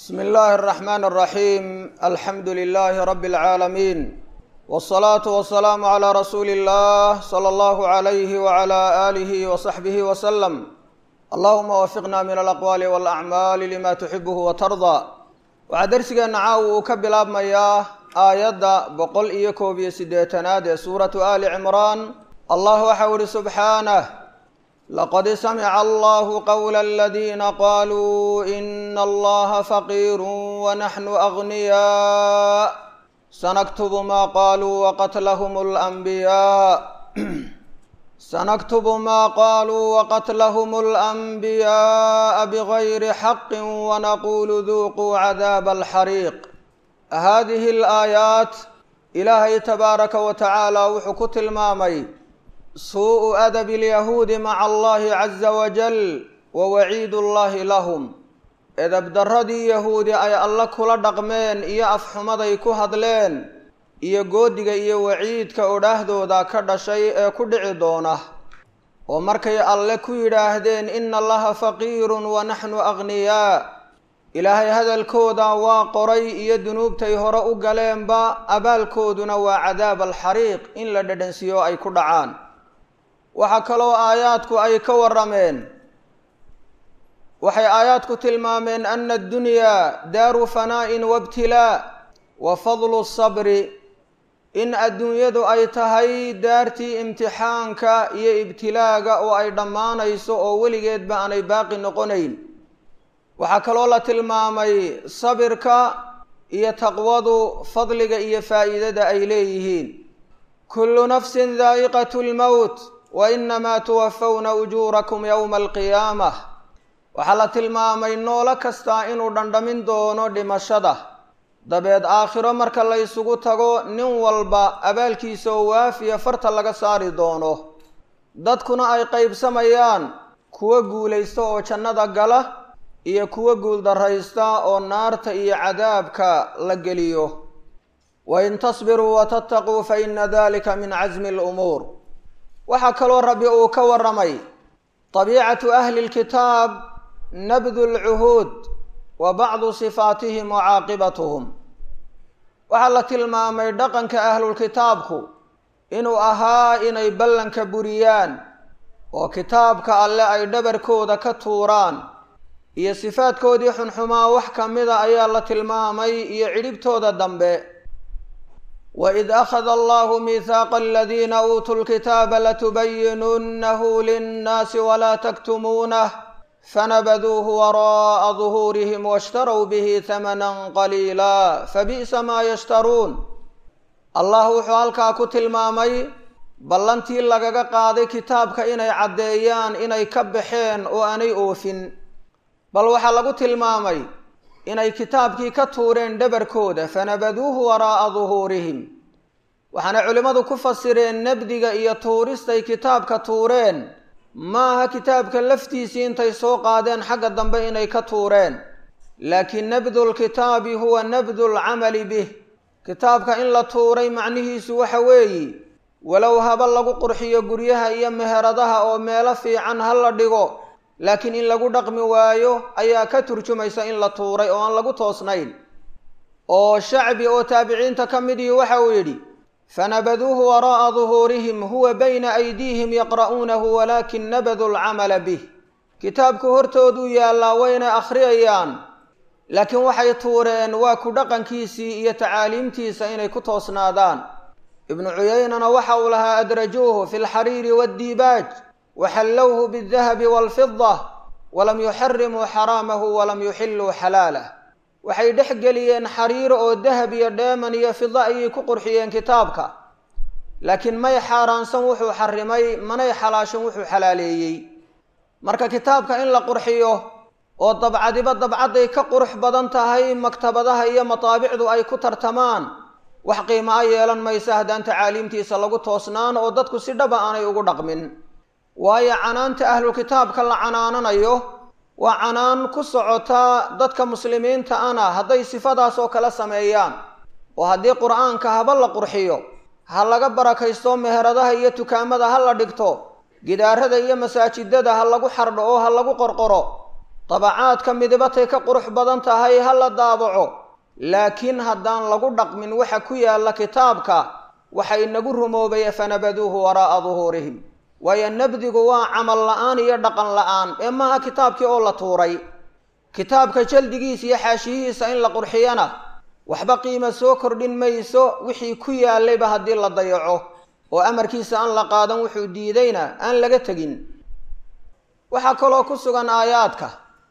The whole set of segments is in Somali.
bsmi illaahi الرaxmaan الraxiim alxamdu lilaahi rabi اlcaalamiin wالsalaatu wasalaamu calaa rasuuli اllah salى allahu عalayhi wعalى aalihi wasaxbihi waslem allahuma wafiqna min alaqwaali wاlacmaali lima tuxibuhu watardaa waxaa dersigeenna caawa uu ka bilaabmayaa aayadda boqol iyo koob iyo siddeetanaad ee suuratu ali cimraan allah waxau ihi subxaanah laqad samica allahu qowla aladiina qaluu ina allaha faqiiru wanaxnu agniyaa sanaktubu ma qaluu waqatlahum اlanbiyaa sanaktubu ma qaluu waqatlahum اlanbiyaءa bgayri xaqi wanaqulu duuquu cadaaba alxariiq hadihi alaayaat ilaahay tabaaraka wa tacaala wuxuu ku tilmaamay suu-u adabi alyahuudi maca allahi caza wajal wa waciidu llahi lahum edabdarradii yahuudi ay alle kula dhaqmeen iyo afxumaday ku hadleen iyo goodiga iyo waciidka odhaahdooda ka dhashay ee ku dhici doona oo markay alle ku yidhaahdeen ina allaha faqiirun wa naxnu agniyaa ilaahay hadalkooda waa qoray iyo dunuubtay hore u galeenba abaalkooduna waa cadaab alxariiq in la dhadhansiiyo ay ku dhacaan waxaa kaloo aayaadku ay ka warameen waxay aayaadku tilmaameen ana addunyaa daaru fanaa'in wabtilaa wa fadlu sabri in adduunyadu ay tahay daartii imtixaanka iyo ibtilaaga oo ay dhammaanayso oo weligeedba aanay baaqi noqonayn waxaa kaloo la tilmaamay sabirka iyo taqwadu fadliga iyo faa'iidada ay leeyihiin kullu nafsin daa'iqatu lmowt wa inamaa tuwafawna ujuurakum yowma alqiyaamah waxaa la tilmaamay noolo kastaa inuu dhandhamin doono dhimashada dabeed aakhiro marka la ysugu tago nin walba abaalkiisa oo waafiya farta laga saari doono dadkuna ay qaybsamayaan kuwa guulaysta oo jannada gala iyo kuwa guuldarraysta oo naarta iyo cadaabka la geliyo wain tasbiruu watattaquu fa ina dalika min casmi lumuur waxaa kaloo rabbi uu ka waramay tabiicatu ahli lkitaab nabdu lcuhuud wa bacdu sifaatihim wa caaqibatuhum waxaa la tilmaamay dhaqanka ahlulkitaabku inuu ahaa inay ballanka buriyaan oo kitaabka alle ay dhabarkooda ka tuuraan iyo sifaadkoodii xunxumaa wax ka mida ayaa la tilmaamay iyo cidhibtooda dambe waid akhada allahu miihaaqa aladiina uutuu lkitaaba latubayinunnahu linnaasi walaa taktumuunah fanabaduuhu waraa'a duhuurihim washtarow bihi hamanan qaliila fabi'sa maa yashtaruun allah wuxuu halkaa ku tilmaamay ballantii lagaga qaaday kitaabka inay caddeeyaan inay ka baxeen oo aanay oofin bal waxaa lagu tilmaamay inay kitaabkii ka tuureen dhabarkooda fanabaduuhu waraa'a duhuurihim waxaana culimmadu ku fasireen nabdiga iyo tuuristay kitaabka tuureen maaha kitaabka laftiisii intay soo qaadeen xagga dambe inay ka tuureen laakiin nabdu lkitaabi huwa nabdu lcamali bih kitaabka in la tuuray macnihiisu waxa weeyi walow haba lagu qurxiyo guryaha iyo meheradaha oo meelo fiican ha la dhigo laakiin in lagu dhaqmi waayo ayaa ka turjumaysa in la tuuray oo aan lagu toosnayn oo shacbi oo taabiciinta ka midii waxa uu yidhi fanabaduuhu waraa'a duhuurihim huwa bayna aydiihim yaqra'uunahu walaakin nabaduu lcamala bih kitaabku hortooduu yaallaa wayna akhriyayaan laakiin waxay tuureen waa ku dhaqankiisii iyo tacaaliimtiisa inay ku toosnaadaan ibnu cuyaynana waxa uu lahaa adrajuuhu fi lxariiri waaddiibaaj waxallowhu bidahabi waalfida walam yuxarimuu xaraamahu walam yuxilluu xalaalah waxay dhex geliyeen xariiro oo dahab iyo dheeman iyo fida ayay ku qurxiyeen kitaabka laakiin may xaaraansan wuxuu xarimay manay xalaashan wuxuu xalaaleeyey marka kitaabka in la qurxiyo oo dabcadiba dabcadday ka qurux badan tahay maktabadaha iyo mataabicdu ay ku tartamaan wax qiimo a yeelan maysa haddaan tacaaliimtiisa lagu toosnaan oo dadku si dhaba aanay ugu dhaqmin waayo canaanta ahlulkitaabka la canaananayo waa canaan ku socota dadka muslimiinta ana hadday sifadaas oo kale sameeyaan oo haddii qur-aanka haba la qurxiyo ha laga barakaysto meheradaha iyo tukaamada ha la dhigto gidaarada iyo masaajidada ha lagu xardho oo ha lagu qorqoro dabacaadka midibatay ka qurux badan tahay ha la daabaco laakiin haddaan lagu dhaqmin waxa ku yaalla kitaabka waxa inagu rumoobay fanabaduuhu waraa'a duhuurihim waayo nabdigu waa camal la-aan iyo dhaqan la-aan ee maaha kitaabkii oo la tuuray kitaabka jaldigiisa iyo xaashiyihiisa in la qurxiyana waxba qiimo soo kordhin mayso wixii ku yaallayba haddii la dayaco oo amarkiisa aan la qaadan wuxuu diidayna aan laga tegin waxaa kaloo ku sugan aayaadka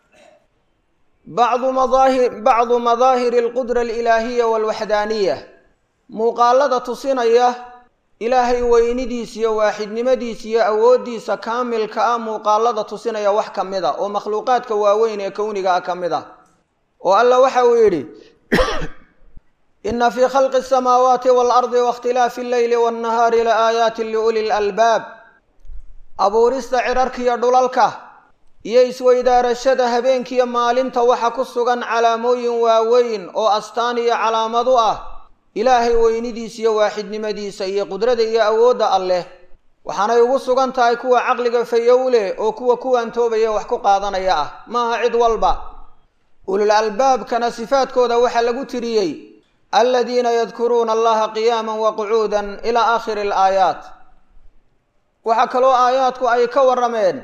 bacdu madaahir bacdu madaahiri alqudra alilaahiya waalwaxdaaniya muuqaalada tusinaya ilaahay weynidiisa iyo waaxidnimadiisa iyo awooddiisa kaamilka ah muuqaalada tusinaya wax ka mid a oo makhluuqaadka waaweyn ee kowniga ah ka mid ah oo alla waxa uu yidhi ina fii khalqi asamaawaati waalardi waاkhtilaafi alleyli waannahaari la aayaatin liuli lalbaab abuurista cirarkiiyo dhulalka iyo isweydaarashada habeenkiiyo maalinta waxa ku sugan calaamooyin waaweyn oo astaan iyo calaamad u ah ilaahay weynidiisa iyo waaxidnimadiisa iyo qudrada iyo awoodda alleh waxaanay ugu sugan tahay kuwa caqliga fayow leh oo kuwa kuwaantoobaya wax ku qaadanaya ah maaha cid walba ulul albaabkana sifaadkooda waxaa lagu tiriyey aladiina yadkuruuna allaha qiyaama wa qucuudan ilaa aakhiri alaayaat waxaa kaloo aayaadku ay ka warrameen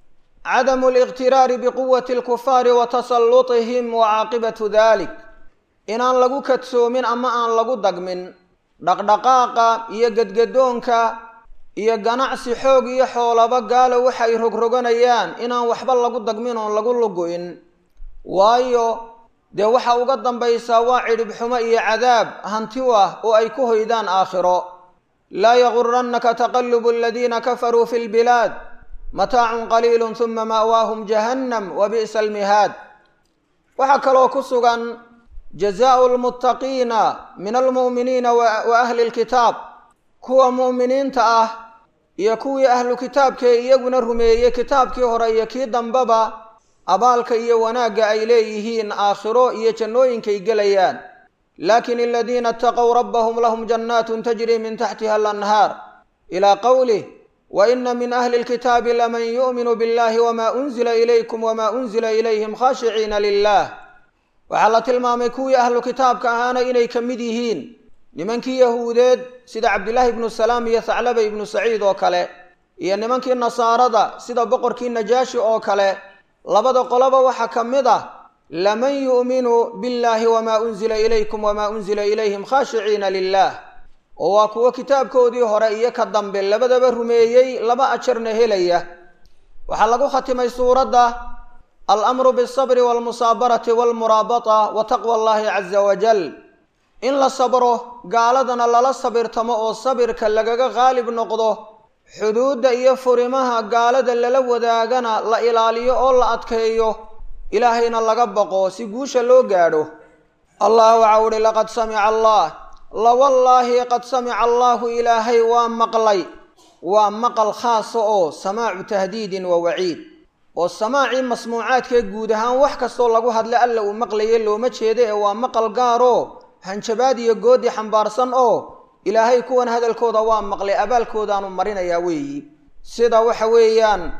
cadamu aliqtiraari biquwati alkufaari wa tasallutihim wa caaqibatu dalik inaan lagu kadsoomin ama aan lagu dagmin dhaqdhaqaaqa iyo gedgadoonka iyo ganacsi xoog iyo xoolaba gaalo waxay rogroganayaan inaan waxba lagu dagmin oon lagu lugu-in waayo dee waxa uga dambaysaa waa cidhib xumo iyo cadaab hanti u ah oo ay ku hoydaan aakhiro laa yagurannaka taqalubu aladiina kafaruu fi lbilaad mataacun qaliilun huma ma'waahum jahannam wa bi'sa almihaad waxaa kaloo ku sugan jazaau lmuttaqiina min almu'miniina wa ahli lkitaab kuwa mu'miniinta ah iyo kuwii ahlu kitaabkee iyaguna rumeeyey kitaabkii hore iyo kii dambeba abaalka iyo wanaagga ay leeyihiin aakhiro iyo jannooyinkay gelayaan laakin aladiina ataqow rabbahum lahum jannaatun tajri min taxtiha alanhaar ilaa qowlih wa ina min ahli lkitaabi laman yu'minu billahi wama unzila ilaykum wama unzila ilayhim khaashiciina lilah waxaa la tilmaamay kuwii ahlu kitaabka ahaana inay ka mid yihiin nimankii yahuudeed sida cabdillaahi ibnu salaam iyo thaclaba ibnu saciid oo kale iyo nimankii nasaarada sida boqorkii najaashi oo kale labada qoloba waxaa ka mid ah laman yu'minu billahi wamaa unzila ilaykum wamaa unzila ilayhim khaashiciina lilah oo waa kuwo kitaabkoodii hore iyo ka dambe labadaba rumeeyey laba ajarna helaya waxaa lagu khatimay suuradda alamru bialsabri waalmusaabarati waalmuraabata wa taqwa allahi caza wajal in la sabro gaaladana lala sabirtamo oo sabirka lagaga qaalib noqdo xuduudda iyo furimaha gaalada lala wadaagana la ilaaliyo oo la adkeeyo ilaahayna laga baqo si guusha loo gaadho allah waxau uhi laqad samica allah lawallaahi qad samica allaahu ilaahay waa maqlay waa maqal khaasa oo samaacu tahdiidin wa waciid oo samaacii masmuucaadkee guud ahaan wax kastoo lagu hadlay alla uu maqlaye looma jeedo ee waa maqal gaaroo hanjabaad iyo goodi xambaarsan oo ilaahay kuwan hadalkooda waa maqlay abaalkoodaanu marinayaa weeyi sida waxa weeyaan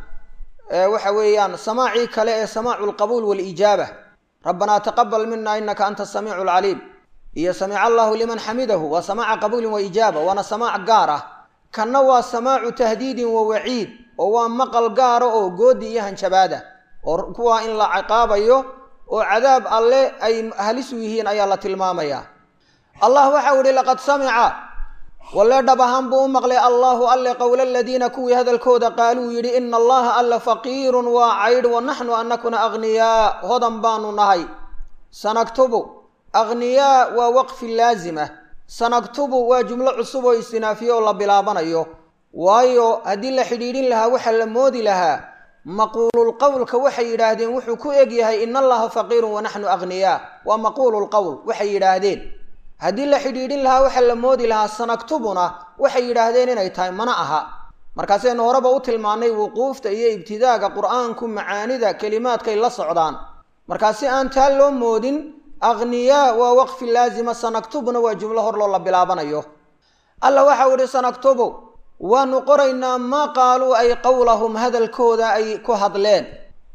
waxa weeyaan samaacii kale ee samaacu alqabuul waalijaaba rabbanaa taqabal mina inaka anta asamiicu alcaliim iyo samica allahu liman xamidahu waa samaaca qabuulin wa ijaaba waana samaac gaar ah kanna waa samaacu tahdiidin wa waciid oo waa maqal gaara oo goodi iyo hanjabaada oo kuwaa in la ciqaabayo oo cadaab alle ay halis u yihiin ayaa la tilmaamayaa allah waxau ihi laqad samica walle dhab ahaan buu u maqlay allahu alle qowla aladiina kuwii hadalkooda qaaluu yidhi ina allaha alla faqiirun waa caydh wa naxnu anakuna aghniyaa hodan baanu nahay sanaktubu aghniyaa waa waqfi laazima sanaktubu waa jumlo cusub oo istinaafiye oo la bilaabanayo waayo haddii la xidhiidhin lahaa waxaa la moodi lahaa maquululqowlka waxay yidhaahdeen wuxuu ku eg yahay ina allaha faqiirun wa naxnu aghniyaa waa maquululqowl waxay yidhaahdeen haddii la xidhiidhin lahaa waxaa la moodi lahaa sanaktubuna waxay yidhaahdeen inay tahay mana aha markaasaynu horeba u tilmaannay wuquufta iyo ibtidaaga qur-aanku macaanida kelimaadkay la socdaan markaa si aan taa loo moodin akhniyaa waa waqfi laazima sanaktubuna waa jumlo hor loo la bilaabanayo alla waxau idhi sanaktubu waanu qoraynaa maa qaaluu ay qowlahum hadalkooda ay ku hadleen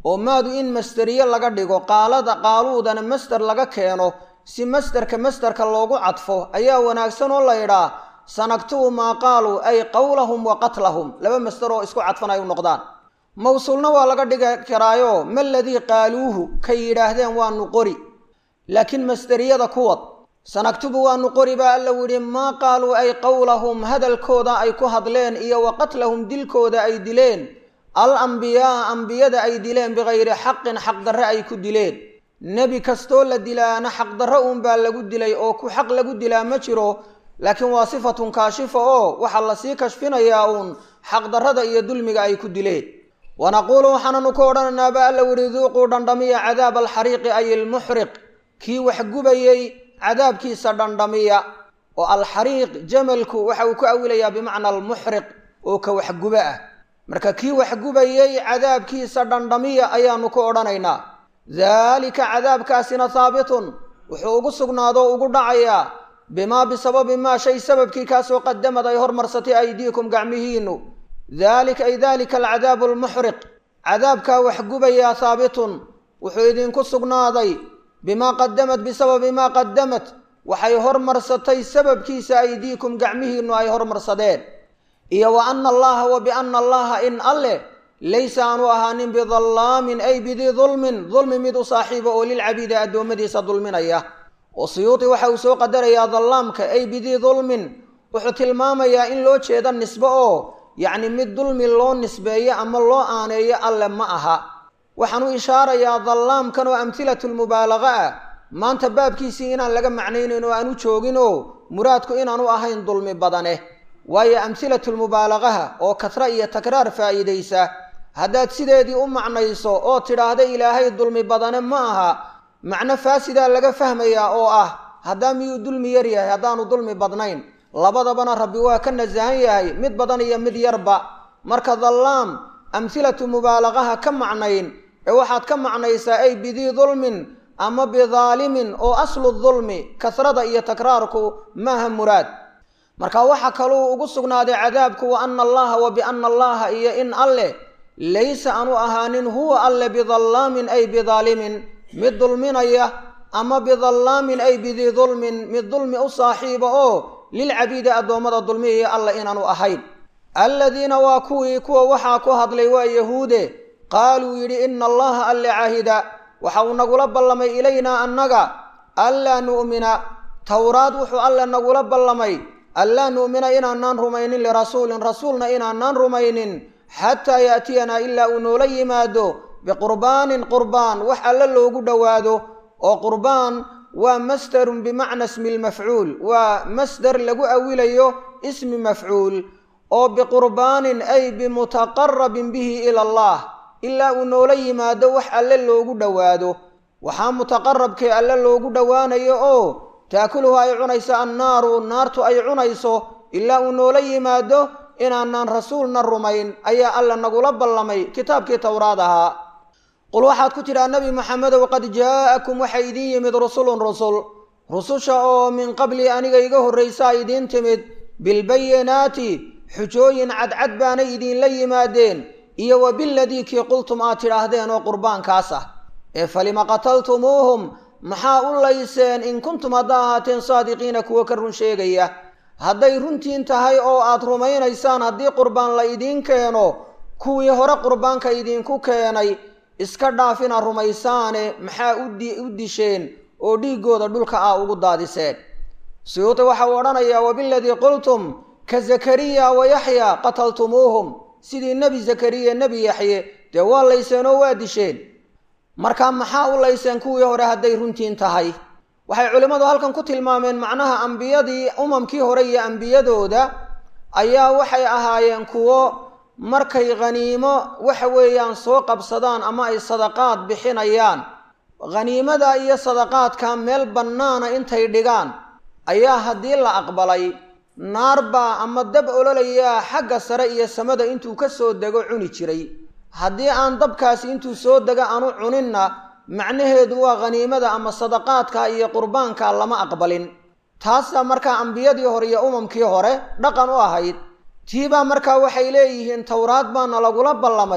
oo maadu in masderiye laga dhigo qaalada qaaluudana masder laga keeno si masderka masderka loogu cadfo ayaa wanaagsan oo la ydhaa sanaktubu maa qaaluu ay qowlahum wa qatlahum laba masder oo isku cadfan ay u noqdaan mawsuulna waa laga dhigi karaayo ma ladii qaaluuhu kay yidhaahdeen waanu qori laakiin masderiyada kuwad sanaktubu waanu qori baa alla yidhi maa qaaluu ay qowlahum hadalkooda ay ku hadleen iyo wa qatlahum dilkooda ay dileen al ambiyaa ambiyada ay dileen bikayri xaqin xaqdarre ay ku dileen nebi kastoo la dilaana xaqdarre uunbaa lagu dilay oo ku xaq lagu dilaa ma jiro laakiin waa sifatun kaashifa oo waxaa lasii kashfinayaa uun xaqdarrada iyo dulmiga ay ku dileen wanaquulu waxaananu ku odhanaynaa ba alla yihi duuquu dhandhamiya cadaaba alxariiqi ay ilmuxriq kii wax gubayey cadaabkiisa dhandhamiya oo alxariiq jamalku waxa uu ku awilayaa bimacna almuxriq oo ka waxguba ah marka kii waxgubayey cadaabkiisa dhandhamiya ayaanu ku odhanaynaa daalika cadaabkaasina haabitun wuxuu ugu sugnaadoo ugu dhacayaa bimaa bisababi maa shay sababkii kaasoo qadamad ay hormarsatay aydiikum gacmihiinu daalika ay daalika alcadaabu almuxriq cadaabkaa waxgubayaa haabitun wuxuu idinku sugnaaday bimaa qadamad bisababi maa qadamat waxay hormarsatay sababkiisa aydiikum gacmihiinu ay hormarsadeen iyo wa ana allaha wa biana allaha in alleh laysa aanu ahaanin bidallaamin ay bidii dulmin dulmi mid u saaxiiba oo lilcabiidi addoommadiisa dulminaya oo siyuuti waxa uu soo qadarayaa dallaamka ay bidii dulmin wuxuu tilmaamayaa in loo jeeda nisbe oo yacni mid dulmi loo nisbeeyo ama loo aaneeyo alle ma aha waxaan u ishaarayaa dallaamkan oo amhilatulmubaalaqa ah maanta baabkiisii inaan laga macnaynayn oo aan u joogin oo muraadku inaanu ahayn dulmi badane waayo amhilatulmubaalaqaha oo kasra iyo takraar faa'iidaysa haddaad sideedii u macnayso oo tidhaahda ilaahay dulmi badane ma aha macno faasidaa laga fahmayaa oo ah haddaa miyuu dulmi yar yahay haddaanu dulmi badnayn labadabana rabbi waa ka nasahan yahay mid badan iyo mid yarba marka dallaam amhilatu mubaalaqaha ka macnayn ee waxaad ka macnaysaa ay bidii dulmin ama bidaalimin oo aslu dulmi kasrada iyo takraarku maaha muraad marka waxaa kaluu ugu sugnaaday cadaabku wa ana allaha wa biana allaha iyo in alleh laysa aanu ahaanin huwa alle bidallaamin ay bidaalimin mid dulminaya ama bidallaamin ay bidii dulmin mid dulmi u saaxiiba oo lilcabiidi addoommada dulmiyaya alla inaanu ahayn alladiina waa kuwii kuwa waxaa ku hadlay waa yahuude qaaluu yidhi ina allaha alle caahida waxa uu nagula ballamay ilaynaa annaga anlaa nu'mina towraad wuxuu alle nagula ballamay anlaa nu'mina inaanaan rumaynin lirasuulin rasuulna inaanaan rumaynin xataa yaatiyanaa ilaa uu noola yimaado biqurbaanin qurbaan wax alle loogu dhowaado oo qurbaan waa masdarun bimacna ismi lmafcuul waa masdar lagu awilayo ismi mafcuul oo biqurbaanin ay bimutaqarabin bihi ila allah ilaa uu noola yimaado wax alle loogu dhowaado waxaa mutaqarabkee alle loogu dhowaanayo oo taakuluhu ay cunayso annaaru naartu ay cunayso ilaa uu noola yimaado inaanaan rasuulna rumayn ayaa alla nagula ballamay kitaabkii towraad ahaa qul waxaad ku tidhaa nebi maxamedow qad jaa'akum waxaa idiin yimid rusulun rusul rususha oo min qabli aniga iga horraysaa idiin timid bilbayinaati xujooyin cadcad baanay idiinla yimaadeen iyo wa biladii kii qultum aad tidhaahdeen oo qurbaankaas ah ee falima qataltumuuhum maxaa u layseen in kuntum haddaa ahaateen saadiqiina kuwo ka run sheegaya hadday runtiin tahay oo aad rumaynaysaan haddii qurbaan la idiin keeno kuwii hore qurbaanka idinku keenay iska dhaafina rumaysaane maxaa u disheen oo dhiiggooda dhulka ah ugu daadiseen suyuuti waxa uu odhanayaa wabiladii qultum ka zakariya wa yaxya qataltumuuhum sidii nebi zakariya nebi yaxye dee waa layseen oo waa disheen marka maxaa u layseen kuwii hore hadday runtiin tahay waxay culimmadu halkan ku tilmaameen macnaha ambiyadii umamkii hore iyo ambiyadooda ayaa waxay ahaayeen kuwo markay khaniimo waxa weeyaan soo qabsadaan ama ay sadaqaad bixinayaan khaniimada iyo sadaqaadka meel bannaana intay dhigaan ayaa haddii la aqbalay naar baa ama dab ololayaa xagga sare iyo samada intuu ka soo dego cuni jiray haddii aan dabkaasi intuu soo dego aanu cuninna macnaheedu waa khaniimada ama sadaqaadka iyo qurbaanka lama aqbalin taasaa markaa ambiyadii hore iyo umamkii hore dhaqan u ahayd tiibaa markaa waxay leeyihiin towraad baana lagula ballamay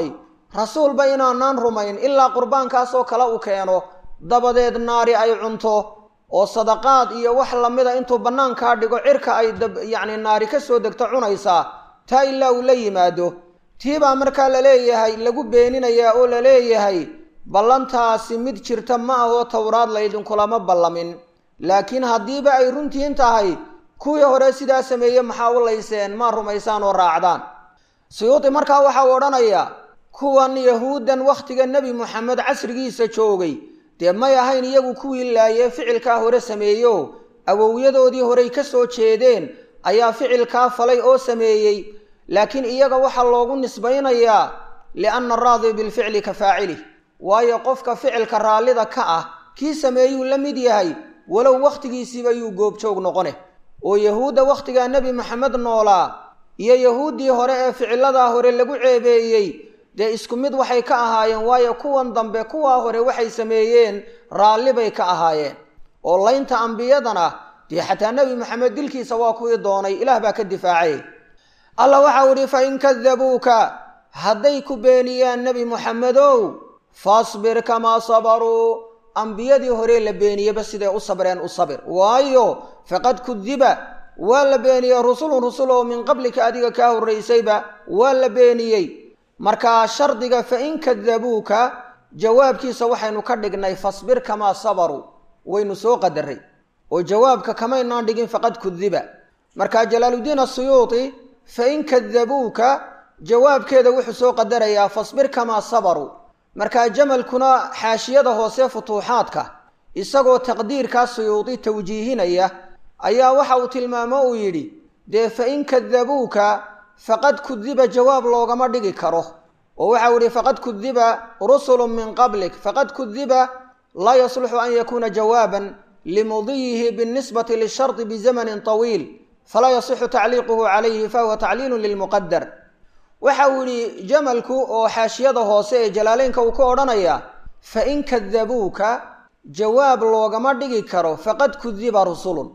rasuulba inaanaan rumayn ilaa qurbaankaasoo kale uu keeno dabadeed naari ay cunto oo sadaqaad iyo wax lamida intuu bannaankaa dhigo cirka ay yacni naari ka soo degto cunaysaa taa ilaa uu la yimaado tii baa markaa la leeyahay lagu beeninayaa oo la leeyahay ballantaasi mid jirta ma ahoo towraad laydinkulama ballamin laakiin haddiiba ay runtiin tahay kuwii hore sidaa sameeye maxaa u layseen maa rumaysaan oo raacdaan suyuudi markaa waxa uu odhanayaa kuwan yahuuddan wakhtiga nebi moxamed casrigiisa joogay dee may ahayn iyagu kuwii laayee ficilkaa hore sameeyo awowyadoodii horey ka soo jeedeen ayaa ficilkaa falay oo sameeyey laakiin iyaga waxaa loogu nisbaynayaa lianna araadi bilficli ka faacilih waayo qofka ficilka raallida ka ah kii sameeyuu la mid yahay walow wakhtigiisiiba yuu goobjoog noqone oo yahuudda wakhtigaa nebi maxamed noolaa iyo yahuuddii hore ee ficiladaa hore lagu ceebeeyey dee isku mid waxay ka ahaayeen waayo kuwan dambe kuwaa hore waxay sameeyeen raalli bay ka ahaayeen oo laynta ambiyadana dee xataa nebi maxamed dilkiisa waa kuwii doonay ilaah baa ka difaacay allah waxau idhi fa in kadabuuka hadday ku beeniyaan nebi moxamedow fasbir kamaa sabaruu ambiyadii hore la beeniyeba siday u sabreen u sabir waayo faqad kudiba waa la beeniyey rusulun rusul oo min qablika adiga kaa horraysayba waa la beeniyey markaa shardiga fa in kadabuuka jawaabkiisa waxaynu ka dhignay fasbir kamaa sabaruu waynu soo qadaray oo jawaabka kamaynaan dhigin faqad kudiba markaa jalaaluddiin asuyuuti fa in kadabuuka jawaabkeeda wuxuu soo qadarayaa fasbir kamaa sabaruu markaa jamalkuna xaashiyada hoose futuuxaadka isagoo taqdiirkaa suyuudi tawjiihinaya ayaa waxa uu tilmaamo uu yidhi dee fa in kadabuuka faqad kudiba jawaab loogama dhigi karo oo waxau yihi faqad kudiba rusulun min qablik faqad kudiba laa yasluxu an yakuuna jawaaban limudiyihi binisbati lishardi bizamanin طawiil falaa yasixu tacliiquhu calayhi fahuwa tacliilu lilmuqadar waxa uu yihi jamalku oo xaashiyada hoose ee jalaaleynka uu ka odhanaya fa in kadabuuka jawaab loogama dhigi karo faqad kudiba rusulun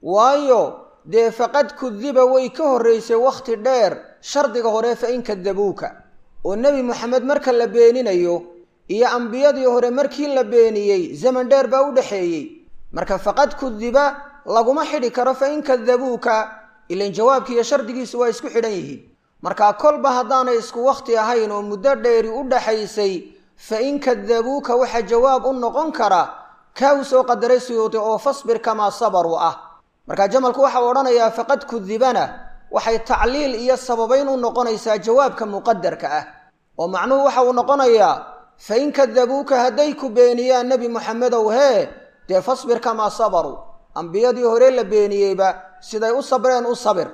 waayo dee faqad kudiba way ka horreysay wakhti dheer shardiga hore fa in kadabuuka oo nebi moxamed marka la beeninayo iyo ambiyadii hore markii la beeniyey zaman dheer baa u dhexeeyey marka faqad kudiba laguma xidhi karo fa in kadabuuka ilan jawaabkiiyo shardigiisu waa isku xidhan yihiin markaa kolba haddaanay isku wakhti ahayn oo muddo dheeri u dhaxaysay fa in kadabuuka waxaa jawaab u noqon kara kaa uu soo qadaray suyuudi oo fasbir kamaa sabaruu ah markaa jamalku waxau odhanayaa faqad kudibana waxay tacliil iyo sababayn u noqonaysaa jawaabka muqadarka ah oo macnuhu waxa uu noqonayaa fa in kadabuuka hadday ku beeniyaan nebi moxamedow hee dee fasbir kamaa sabaruu ambiyadii hore la beeniyeyba siday u sabreen u sabir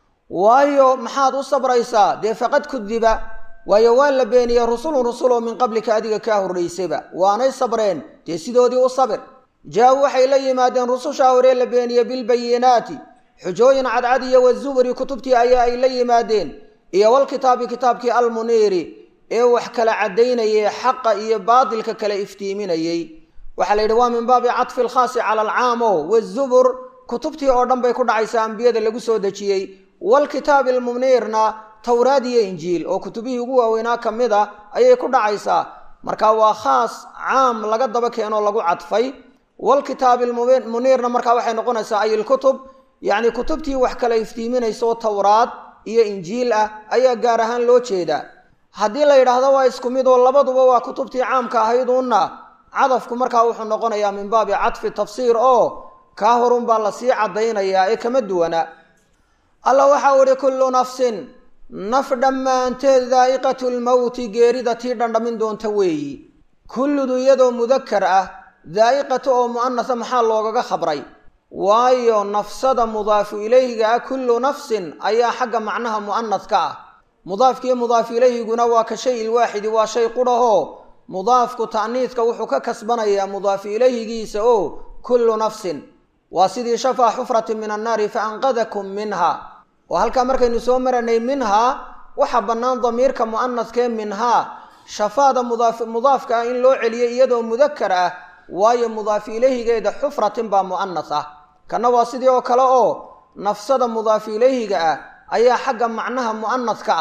waayo maxaad u sabraysaa dee faqad kudiba waayo waa la beeniyey rusulun rusuloo min qablika adiga kaa horraysayba waanay sabreen dee sidoodii u sabir jaa-u waxay la yimaadeen rusushaa hore la beeniyey bilbayinaati xujooyin cadcad iyo wazuburi kutubtii ayaa ay la yimaadeen iyo walkitaabi kitaabkii almuniiri ee wax kala caddaynayay xaqa iyo baadilka kala iftiiminayey waxaa la yidhi waa min baabi catfi alkhaasi cala alcaam o wazubur kutubtii oo dhan bay ku dhacaysaa ambiyada lagu soo dejiyey walkitaabi almuniirna towraad iyo injiil oo kutubihii ugu waaweynaa ka mid a ayay ku dhacaysaa marka waa khaas caam laga daba keenoo lagu cadfay walkitaabi almuniirna markaa waxay noqonaysaa ay ilkutub yacni kutubtii wax kala iftiiminayso towraad iyo injiil ah ayaa gaar ahaan loo jeedaa haddii la yidhaahdo waa isku mid oo labaduba waa kutubtii caamka ahayduunna cadafku markaa wuxuu noqonayaa min baabi cadfi tafsiir oo kaa horun baa lasii caddaynayaa ee kama duwana alla waxau ihi kullu nafsin naf dhammaanteed daa'iqatu lmowti geerida tii dhandhamin doonta weeyi kulludu iyadoo mudakar ah daa'iqatu oo mu'anasa maxaa loogaga khabray waayo nafsada mudaafu ilayhiga ah kullu nafsin ayaa xagga macnaha mu'anaska ah mudaafkiiyo mudaafu ilayhiguna waa ka shay ilwaaxidi waa shay qudhahoo mudaafku ta'niidka wuxuu ka kasbanayaa mudaafu ilayhigiisa oo kullu nafsin waa sidii shafaa xufratin min annaari fa anqadakum minha oo halkaa markaynu soo maranay minhaa waxaa bannaan damiirka mu'anaskee minhaa shafaada mudaaf mudaafka ah in loo celiyo iyadoo mudakar ah waayo mudaafu ilayhigeeda xufratin baa mu'anas ah kanna waa sidii oo kale oo nafsada mudaafu ilayhiga ah ayaa xagga macnaha mu'anaska ah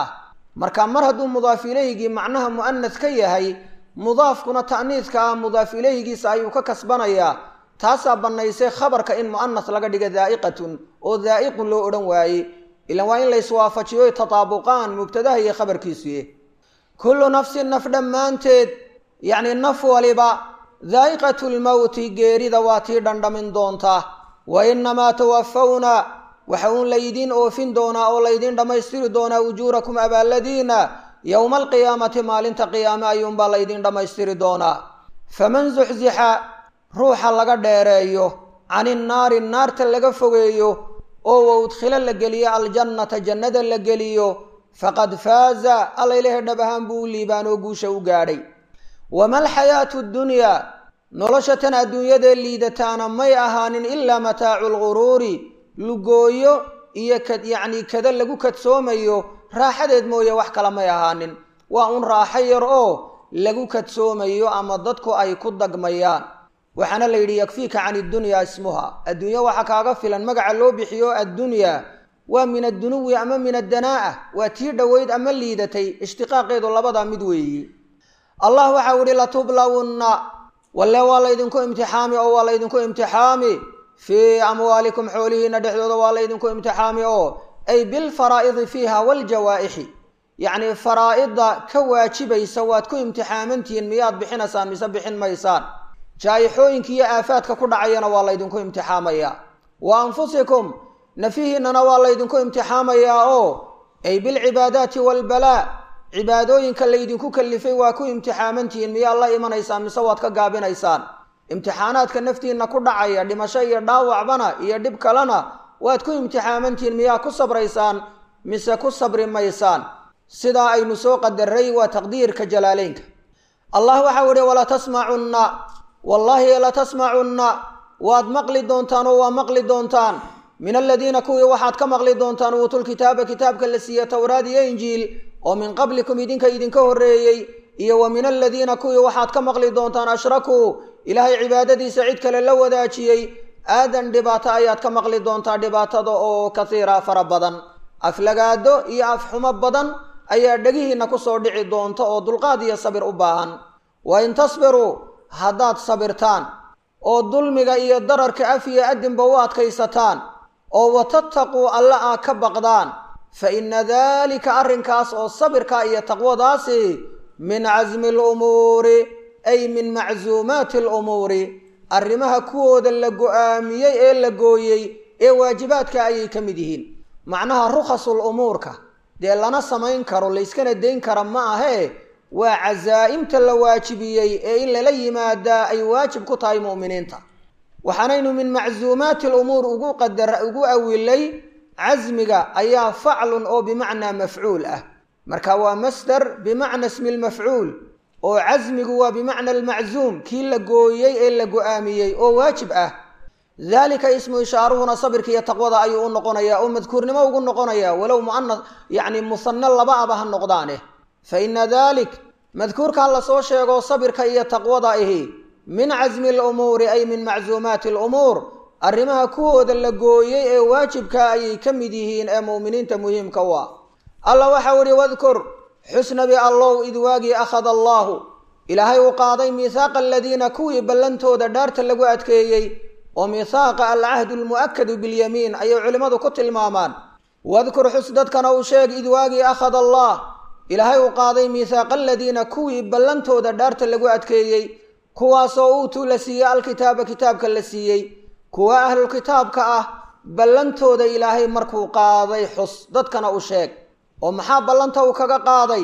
marka mar hadduu mudaaf ilayhigii macnaha mu'anas ka yahay mudaafkuna ta'niidka ah mudaaf ilayhigiisa ayuu ka kasbanayaa taasaa bannaysay khabarka in mu'anas laga dhiga daa'iqatun oo daa'iqun loo odhan waaye ilan waa in la iswaafajiyo tataabuqaan mubtadaha iyo khabarkiisuye kullu nafsin naf dhammaanteed yacni naf waliba daa'iqatu lmowti geerida waa tii dhandhamin doonta wa innamaa tuwafawna waxa uun laydiin oofin doonaa oo laydiin dhammaystiri doonaa ujuurakum abaalladiina yowma alqiyaamati maalinta qiyaame ayuunbaa laydiin dhammaystiri doonaa faman zuxzixa ruuxa laga dheereeyo cani nnaari naarta laga fogeeyo oo wa udkhilo la geliyo aljannata jannada la geliyo faqad faaza allaylehe dhab ahaan buu u liibaanoo guusha u gaadhay wama alxayaatu ddunyaa nolosha tan adduunyadee liidataana may ahaanin ilaa mataacu lguruuri lugooyo iyo kad yacnii kada lagu kadsoomayo raaxadeed mooye wax kale may ahaanin waa un raaxo yar oo lagu kadsoomayo ama dadku ay ku dagmayaan waxaana la yidhi yakfiika can iddunyaa ismuha adduunya waxaa kaaga filan magaca loo bixiyo addunyaa waa min addunuwi ama min addanaa'a waa tii dhoweyd ama liidatay ishtiqaaqeedu labadaa mid weeyi allah waxau ihi latublawunna walle waa laydinku imtixaami oo waa laydinku imtixaami fii amwaalikum xoolihiina dhexdooda waa laydinku imtixaami oo ay bilfaraa'idi fiiha waaljawaaixi yacnii faraa'idda ka waajibaysa waad ku imtixaamantihiin miyaad bixinaysaan mise bixin maysaan jaayixooyinka iyo aafaadka ku dhacayana waa laydinku imtixaamayaa wa anfusikum nafihiinana waa laydinku imtixaamayaa oo ay bilcibaadaati waalbalaa cibaadooyinka laydinku kallifay waa ku imtixaamantihiin miyaad la imanaysaan mise waad ka gaabinaysaan imtixaanaadka naftiinna ku dhacaya dhimasho iyo dhaawacbana iyo dhib kalena waad ku imtixaamantihiin miyaa ku sabraysaan mise ku sabri maysaan sidaa aynu soo qadaray waa taqdiirka jalaaleynka allah waxau ihi walatasmacunna wallaahi latasmacunna waad maqli doontaan oo waa maqli doontaan min aladiina kuwii waxaad ka maqli doontaan uutulkitaaba kitaabka la siiye towraad iyo injiil oo min qablikum idinka idinka horreeyey iyo wa min aladiina kuwii waxaad ka maqli doontaan ashrakuu ilaahay cibaadadiisa cid kale la wadaajiyey aadan dhibaato ayaad ka maqli doontaa dhibaatada oo kasiira fara badan aflagaado iyo afxumo badan ayaa dhegihiinna kusoo dhici doonta oo dulqaad iyo sabir u baahan wa in tasbiruu haddaad sabirtaan oo dulmiga iyo dararka af iyo adinba u adkaysataan oo watattaquu alla aa ka baqdaan fa inna daalika arrinkaas oo sabirka iyo taqwadaasi min casmi alumuuri ay min macsuumaati alumuuri arrimaha kuwooda la go-aamiyey ee la gooyey ee waajibaadka ayay ka mid yihiin macnaha rukhasul umuurka dee lana samayn karo layskana dayn kara ma ahee waa casaa'imta la waajibiyey ee in lala yimaadaa ay waajib ku tahay mu'miniinta waxaanaynu min macsuumaati alumuur ugu qadara ugu awilay casmiga ayaa faclun oo bimacnaa mafcuul ah marka waa masdar bimacna ismi lmafcuul oo casmigu waa bimacna almacsuum kii la gooyey ee la go-aamiyey oo waajib ah daalika ismu ishaaruhuna sabirka iyo taqwada ayuu u noqonayaa oo madkuurnimo ugu noqonayaa walow muana yacni musanno laba aba ha noqdaane fa ina dalik madkuurkaa lasoo sheego sabirka iyo taqwada ahi min casmi alumuuri ay min macsuumaati alumuur arrimaha kuwooda la gooyey ee waajibka ayay ka mid yihiin ee mu'miniinta muhiimka u ah alla waxau ihi wadkur xusnabi allow id waagii akhada allaahu ilaahay uu qaaday miihaaqa aladiina kuwii ballantooda dhaarta lagu adkeeyey oo miihaaqa alcahdu almu'akadu bilyamiin ayay culimmadu ku tilmaamaan wadkur xus dadkana uu sheeg id waagii akhada allah ilaahay uu qaaday miihaaqa aladiina kuwii ballantooda dhaarta lagu adkeeyey kuwaasoo uutuu la siiyey alkitaaba kitaabka la siiyey kuwa ahlulkitaabka ah ballantooda ilaahay markuu qaaday xus dadkana u sheeg oo maxaa ballanta uu kaga qaaday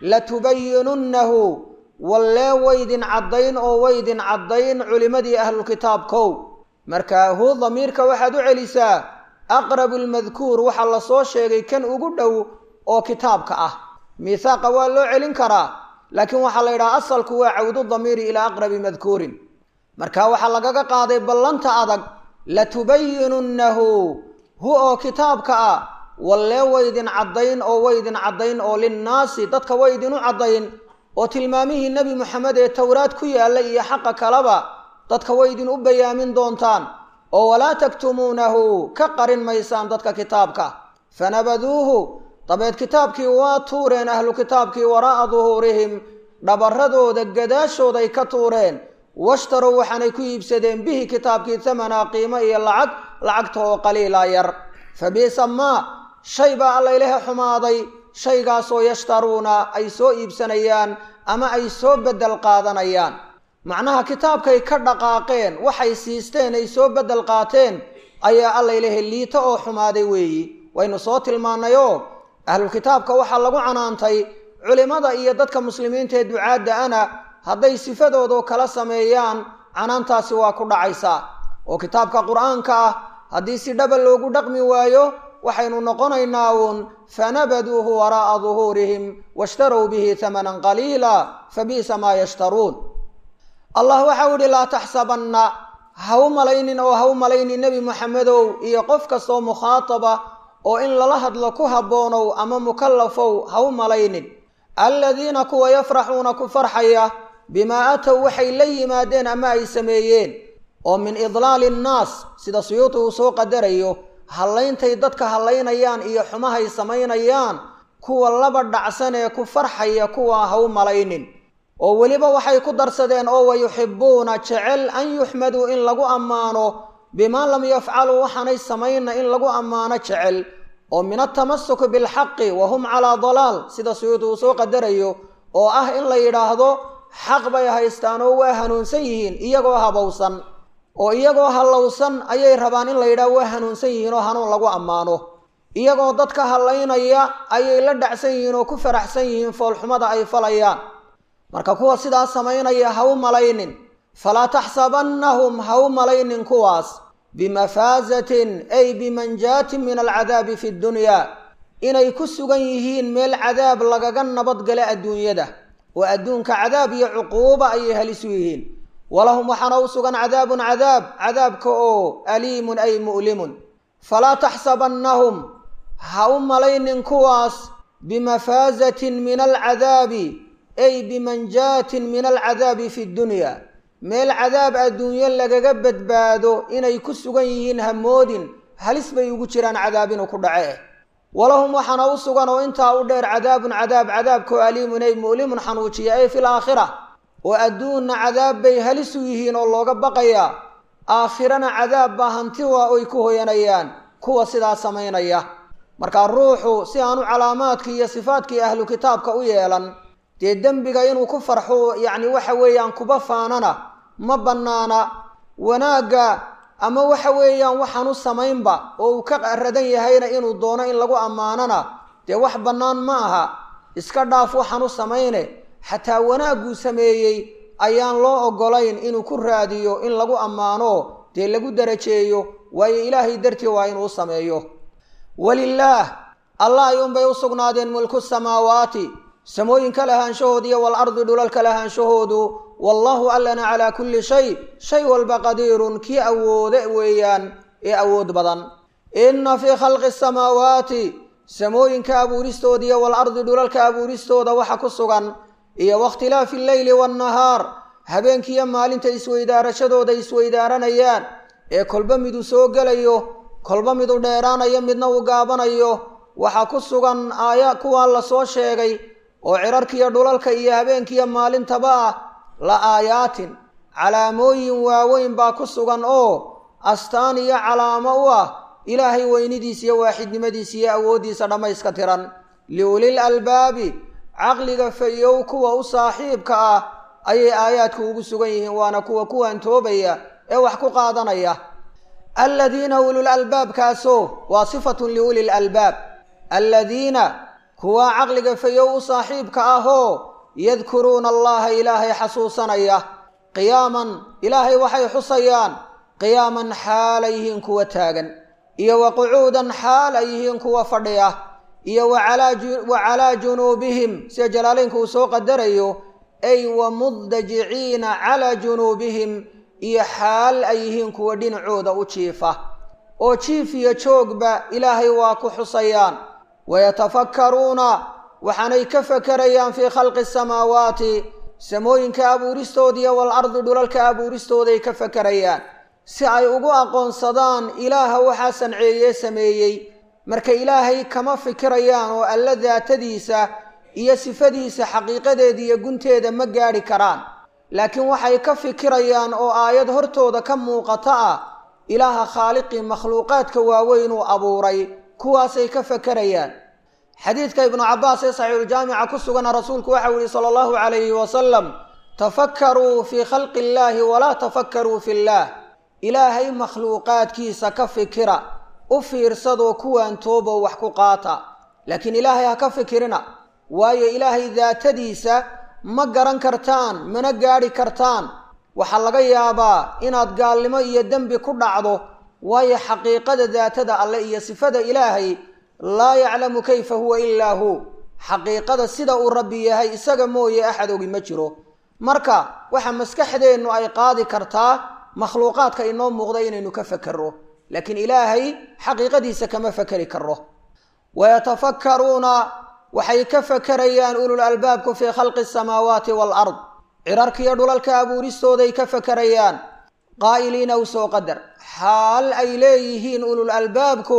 latubayinunnahu wallee waydin caddayn oo waydin caddayn culimmadii ahlulkitaabkow marka hu damiirka waxaad u celisaa aqrabu lmadkuur waxaa lasoo sheegay kan ugu dhow oo kitaabka ah miihaaqa waa loo celin karaa laakiin waxaa la yidhaha asalku waa cawdu damiiri ilaa aqrabi madkuurin marka waxaa lagaga qaaday ballanta adag latubayinunnahu hu oo kitaabka ah wallee waydin caddayn oo waydin caddayn oo linnaasi dadka waydinu caddayn oo tilmaamihii nebi moxamed ee towraad ku yaalla iyo xaqa kaleba dadka waydin u bayaamin doontaan oo walaa taktumuunahu ka qarin maysaan dadka kitaabka fanabaduuhu dabeed kitaabkii waa tuureen ahlu kitaabkii waraa'a duhuurihim dhabarradooda gadaashooday ka tuureen washtarow waxaanay ku iibsadeen bihi kitaabkii tamanaa qiimo iyo lacag lacagta oo qaliila yar fa bi'sa maa shay baa alla ilaha xumaaday shaygaasoo yashtaruuna ay soo iibsanayaan ama ay soo beddel qaadanayaan macnaha kitaabkay ka dhaqaaqeen waxay siisteen ay soo beddel qaateen ayaa alla ilaha liito oo xumaaday weeyi waynu soo tilmaannayoo ahlulkitaabka waxaa lagu canaantay culimmada iyo dadka muslimiinta ee ducaadda ana hadday sifadoodoo kala sameeyaan canaantaasi waa ku dhacaysaa oo kitaabka qur-aanka ah haddii si dhaba loogu dhaqmi waayo waxaynu noqonaynaa uun fanabaduuhu waraa'a duhuurihim washtarow bihi hamanan qaliila fa bi'sa maa yashtaruun allah waxau idhi laa taxsabanna ha u malaynin oo ha u malaynin nebi moxamedow iyo qof kastoo mukhaataba oo in lala hadlo ku habboonow ama mukallafow ha u malaynin aladiina kuwa yafraxuuna ku farxaya bimaa atow waxay la yimaadeen ama ay sameeyeen oo min idlaali nnaas sida suyuuti uu soo qadarayo hallayntay dadka hallaynayaan iyo xumahay samaynayaan kuwa laba dhacsan ee ku farxaya kuwa ha u malaynin oo weliba waxay ku darsadeen oo wayuxibbuuna jecel an yuxmaduu in lagu ammaano bimaa lam yafcaluu waxaanay samayna in lagu ammaano jecel oo min altamasuki bilxaqi wa hum calaa dalaal sida suyuudi uu soo qadarayo oo ah in la yidhaahdo xaq bay haystaan oo waa hanuunsan yihiin iyagoo habowsan oo iyagoo hallowsan ayay rabaan in la yidhahdo waa hanuunsan yihiin oo hanuun lagu ammaano iyagoo dadka hallaynaya ayay la dhacsan yihiin oo ku faraxsan yihiin foolxumada ay falayaan marka kuwa sidaas samaynaya ha u malaynin falaa taxsabannahum ha u malaynin kuwaas bimafaasatin ay bimanjaatin min alcadaabi fi ddunyaa inay ku sugan yihiin meel cadaab lagaga nabadgala adduunyada oo adduunka cadaab iyo cuquuba ayay halisu yihiin walahum waxaana u sugan cadaabun cadaab cadaabka oo aliimun ay mu'limun falaa taxsabannahum ha u malaynin kuwaas bimafaasatin min alcadaabi ay bimanjaatin min alcadaabi fi ddunyaa meel cadaab adduunyo lagaga badbaado inay ku sugan yihiin hamoodin halis bay ugu jiraan cadaab inuu ku dhace walahum waxaana u sugan oo intaa u dheer cadaabun cadaab cadaabkoo aliimun ay mu'limun xanuujiya ay fil aakhira oo adduunna cadaab bay halis u yihiin oo looga baqayaa aakhirana cadaab baa hanti waa oy ku hoyanayaan kuwa sidaa samaynaya markaa ruuxu si aanu calaamaadkii iyo sifaadkii ahlu kitaabka u yeelan dee dembiga inuu ku farxo yacni waxa weeyaan kuba faanana ma bannaana wanaagga ama waxa weeyaan waxaan u samaynba oo uu ka radan yahayna inuu doono in lagu ammaanana dee wax bannaan ma aha iska dhaaf waxaan u samayne xataa wanaagguu sameeyey ayaan loo oggolayn inuu ku raadiyo in lagu ammaano dee lagu darajeeyo waayo ilaahay dartii waa inuu sameeyo walilaah allah ayuunbay u sugnaadeen mulku samaawaati samooyinka lahaanshahooda iyo walardi dhulalka lahaanshahoodu wallaahu allana calaa kulli shay shay walba qadiirun kii awoode weeyaan ee awood badan inna fii khalqi asamaawaati samooyinka abuuristooda iyo walardi dhulalka abuuristooda waxa ku sugan iyo wakhtilaafi alleyli waannahaar habeenkiiyo maalinta isweydaarashadooda isweydaaranayaan ee kolba midu soo gelayo kolba midu dheeraanayo midna uu gaabanayo waxaa ku sugan aaya kuwaa la soo sheegay oo cirarkiiyo dhulalka iyo habeenkiiyo maalintaba ah la aayaatin calaamooyin waaweyn baa ku sugan oo astaan iyo calaamo u ah ilaahay weynidiisa iyo waaxidnimadiisa iyo awooddiisa dhammayska tiran liulil albaabi caqliga fayow kuwa u saaxiibka ah ayay aayaadku ugu sugan yihiin waana kuwa kuwan toobaya ee wax ku qaadanaya aladiina ulul albaabkaasoo waa sifatun liuli lalbaab aladiina kuwa caqliga fayow u saaxiibka ahoo yadkuruuna allaha ilaahay xasuusanaya qiyaaman ilaahay waxay xusayaan qiyaaman xaal ay yihiin kuwa taagan iyo wa qucuudan xaal ay yihiin kuwa fadhiya iyo wa calaa junuubihim sida jalaaleynku uu soo qadarayo ay wa mudajiciina calaa junuubihim iyo xaal ay yihiin kuwa dhinacooda u jiifa oo jiif iyo joogba ilaahay waa ku xusayaan wayatafakkaruuna waxaanay ka fakarayaan fii khalqi asamaawaati samooyinka abuuristoodiiyo walardi dhulalka abuuristooday ka fakarayaan si ay ugu aqoonsadaan ilaaha waxaa sanceeye sameeyey marka ilaahay kama fikirayaan oo alla daatadiisa iyo sifadiisa xaqiiqadeeda iyo gunteeda ma gaadhi karaan laakiin waxay ka fikirayaan oo aayad hortooda ka muuqata ah ilaaha khaaliqii makhluuqaadka waaweyn uu abuuray kuwaasay ka fakerayaan xadiidka ibnu cabbaas ee saxiixuljaamica ku sugana rasuulku waxau yihi sala allahu calayhi wasalam tafakkaruu fii khalqi illaahi walaa tafakkaruu fi illaah ilaahay makhluuqaadkiisa ka fikira u fiirsadoo kuwaan tooboo wax ku qaata laakiin ilaahay ha ka fikirina waayo ilaahay daatadiisa ma garan kartaan mana gaadhi kartaan waxaa laga yaabaa inaad gaalnimo iyo dembi ku dhacdo waayo xaqiiqada daatada alle iyo sifada ilaahay laa yaclamu kayfa huwa ilaa hu xaqiiqada sida uu rabbi yahay isaga mooye axad ogi ma jiro marka waxa maskaxdeennu ay qaadi kartaa makhluuqaadka inoo muuqda inaynu ka fakerro laakiin ilaahay xaqiiqadiisa kama fakeri karo wayatafakkaruuna waxay ka fakerayaan ulul albaabku fii khalqi asamaawaati waalard cirarkiiyo dhulalka abuuristooday ka fakerayaan qaa'iliina u soo qadar xaal ay leeyihiin ulul albaabku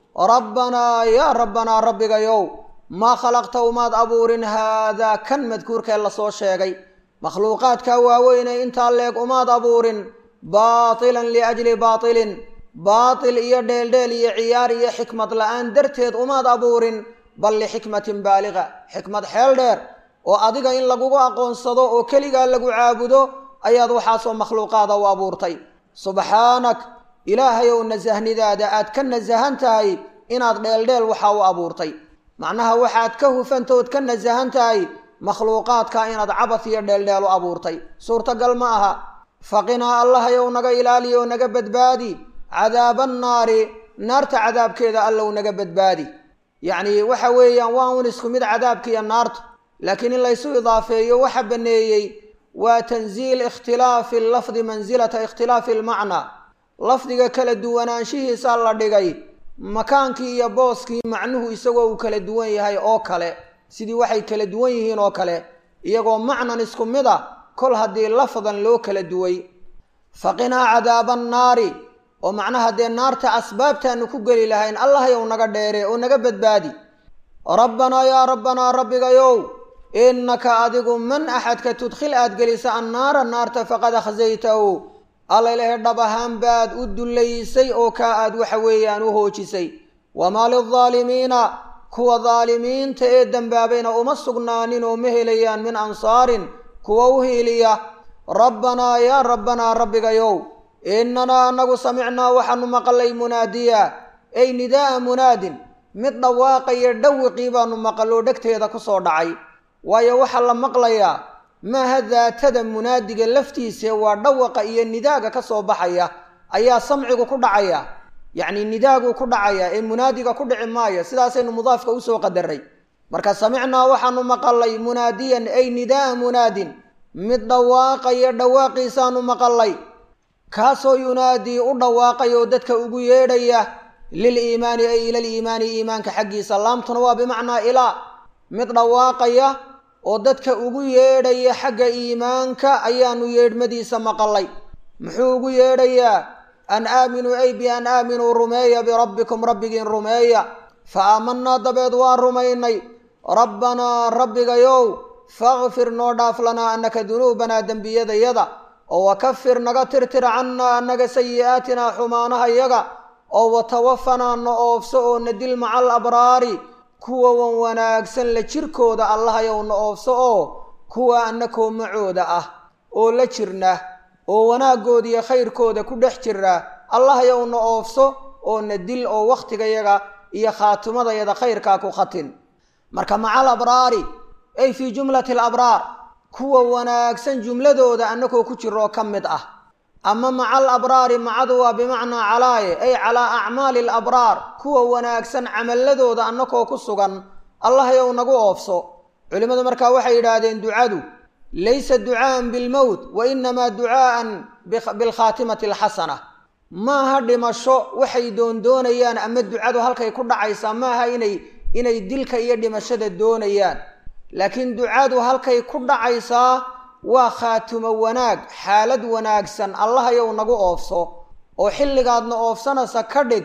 rabbanaa yaa rabbanaa rabbigayow maa khalaqta umaad abuurin haadaa kan madkuurkee lasoo sheegay makhluuqaadka waaweynee intaa leeg umaad abuurin baatilan liajli baatilin baatil iyo dheeldheel iyo ciyaar iyo xikmad la-aan darteed umaad abuurin bal lixikmatin baaliqa xikmad xeel dheer oo adiga in lagugu aqoonsado oo keligaa lagu caabudo ayaad waxaasoo makhluuqaada u abuurtay subxaanak ilaahay ow nasahnidaada aad ka nasahan tahay inaad dheeldheel waxaa u abuurtay macnaha waxaad ka hufantood ka nasahan tahay makhluuqaadka inaad cabad iyo dheeldheel u abuurtay suurtagal ma aha faqinaa allahayow naga ilaali oo naga badbaadi cadaabannaari naarta cadaabkeeda allow naga badbaadi yacni waxa weeyaan waa un isku mid cadaabkiiyo naartu laakiin in laysu idaafeeyo waxa baneeyey waa tanziil ikhtilaafi lafdi mansilata ikhtilaafi almacnaa lafdiga kala duwanaanshihiisa la dhigay makaankii iyo booskii macnuhu isagoo uu kala duwan yahay oo kale sidii waxay kala duwan yihiin oo kale iyagoo macnan isku mid a kol haddii lafdan loo kala duway faqinaa cadaaba annaari oo macnaha dee naarta asbaabtaanu ku geli lahayn allahayow naga dheere oo naga badbaadi rabbanaa yaa rabbanaa rabbigayow innaka adigu man axadka tudkhil aad gelisa annaara naarta faqad akhsaytahu allailahe dhab ahaan baad u dullaysay oo kaa aad waxa weeyaan u hoojisay wamaa lildaalimiina kuwa daalimiinta ee dembaabayna uma sugnaanin oo ma helayaan min ansaarin kuwa u hiiliya rabbanaa yaa rabbanaa rabbigayow innanaa annagu samicnaa waxaanu maqalay munaadiya ay nidaa'a munaadin mid dhawaaqaya dhawiqii baanu maqaloo dhegteeda ku soo dhacay waayo waxaa la maqlayaa maaha daatada munaadiga laftiise waa dhawaqa iyo nidaaga ka soo baxaya ayaa samcigu ku dhacaya yacni nidaaguu ku dhacaya ee munaadiga ku dhici maayo sidaasaynu mudaafka usoo qadaray marka samicnaa waxaanu maqalay munaadiyan ay nidaaa munaadin mid dhawaaqaya dhawaaqiisaanu maqalay kaasoo yunaadii u dhawaaqay oo dadka ugu yeedhaya liliimaani ay ila liimaani iimaanka xaggiisa laamtuna waa bimacnaa ilaa mid dhawaaqaya oo dadka ugu yeedhaya xagga iimaanka ayaanu yeedhmadiisa maqalay muxuu ugu yeedhayaa an aaminuu ay bi an aaminuu rumeeya birabbikum rabbigiin rumeeya fa aamanaa dabeed waa rumaynay rabbanaa rabbigayow fakfir noo dhaaf lanaa annaka dunuubanaa dembiyadayada oo wakafir naga tirtir cannaa annaga sayi'aatinaa xumaanahayaga oo watawafanaa na oofso oo na dil maca al abraari kuwa wan wanaagsan la jirkooda allahayow na oofso oo kuwa annakoo macooda ah oo la jirna oo wanaagooda iyo khayrkooda ku dhex jira allahayow na oofso oo na dil oo wakhtigayaga iyo khaatimadayada khayrkaa ku khatin marka maca al abraari ay fii jumlati alabraar kuwa wanaagsan jumladooda annakoo ku jiroo ka mid ah ama maca al abraari macadu waa bimacnaa calaaye ay calaa acmaali alabraar kuwa wanaagsan camaladooda annakoo ku sugan allahayow nagu oofso culimmadu markaa waxay yidhaahdeen ducadu laysa ducaa'an bilmowt wa inamaa ducaa'an bilkhaatimati alxasana maaha dhimasho waxay doondoonayaan ama ducadu halkay ku dhacaysaa maaha inay inay dilka iyo dhimashada doonayaan laakiin ducadu halkay ku dhacaysaa waa khaatumo wanaag xaalad wanaagsan allahayow nagu oofso oo xilligaadna oofsanaysa ka dhig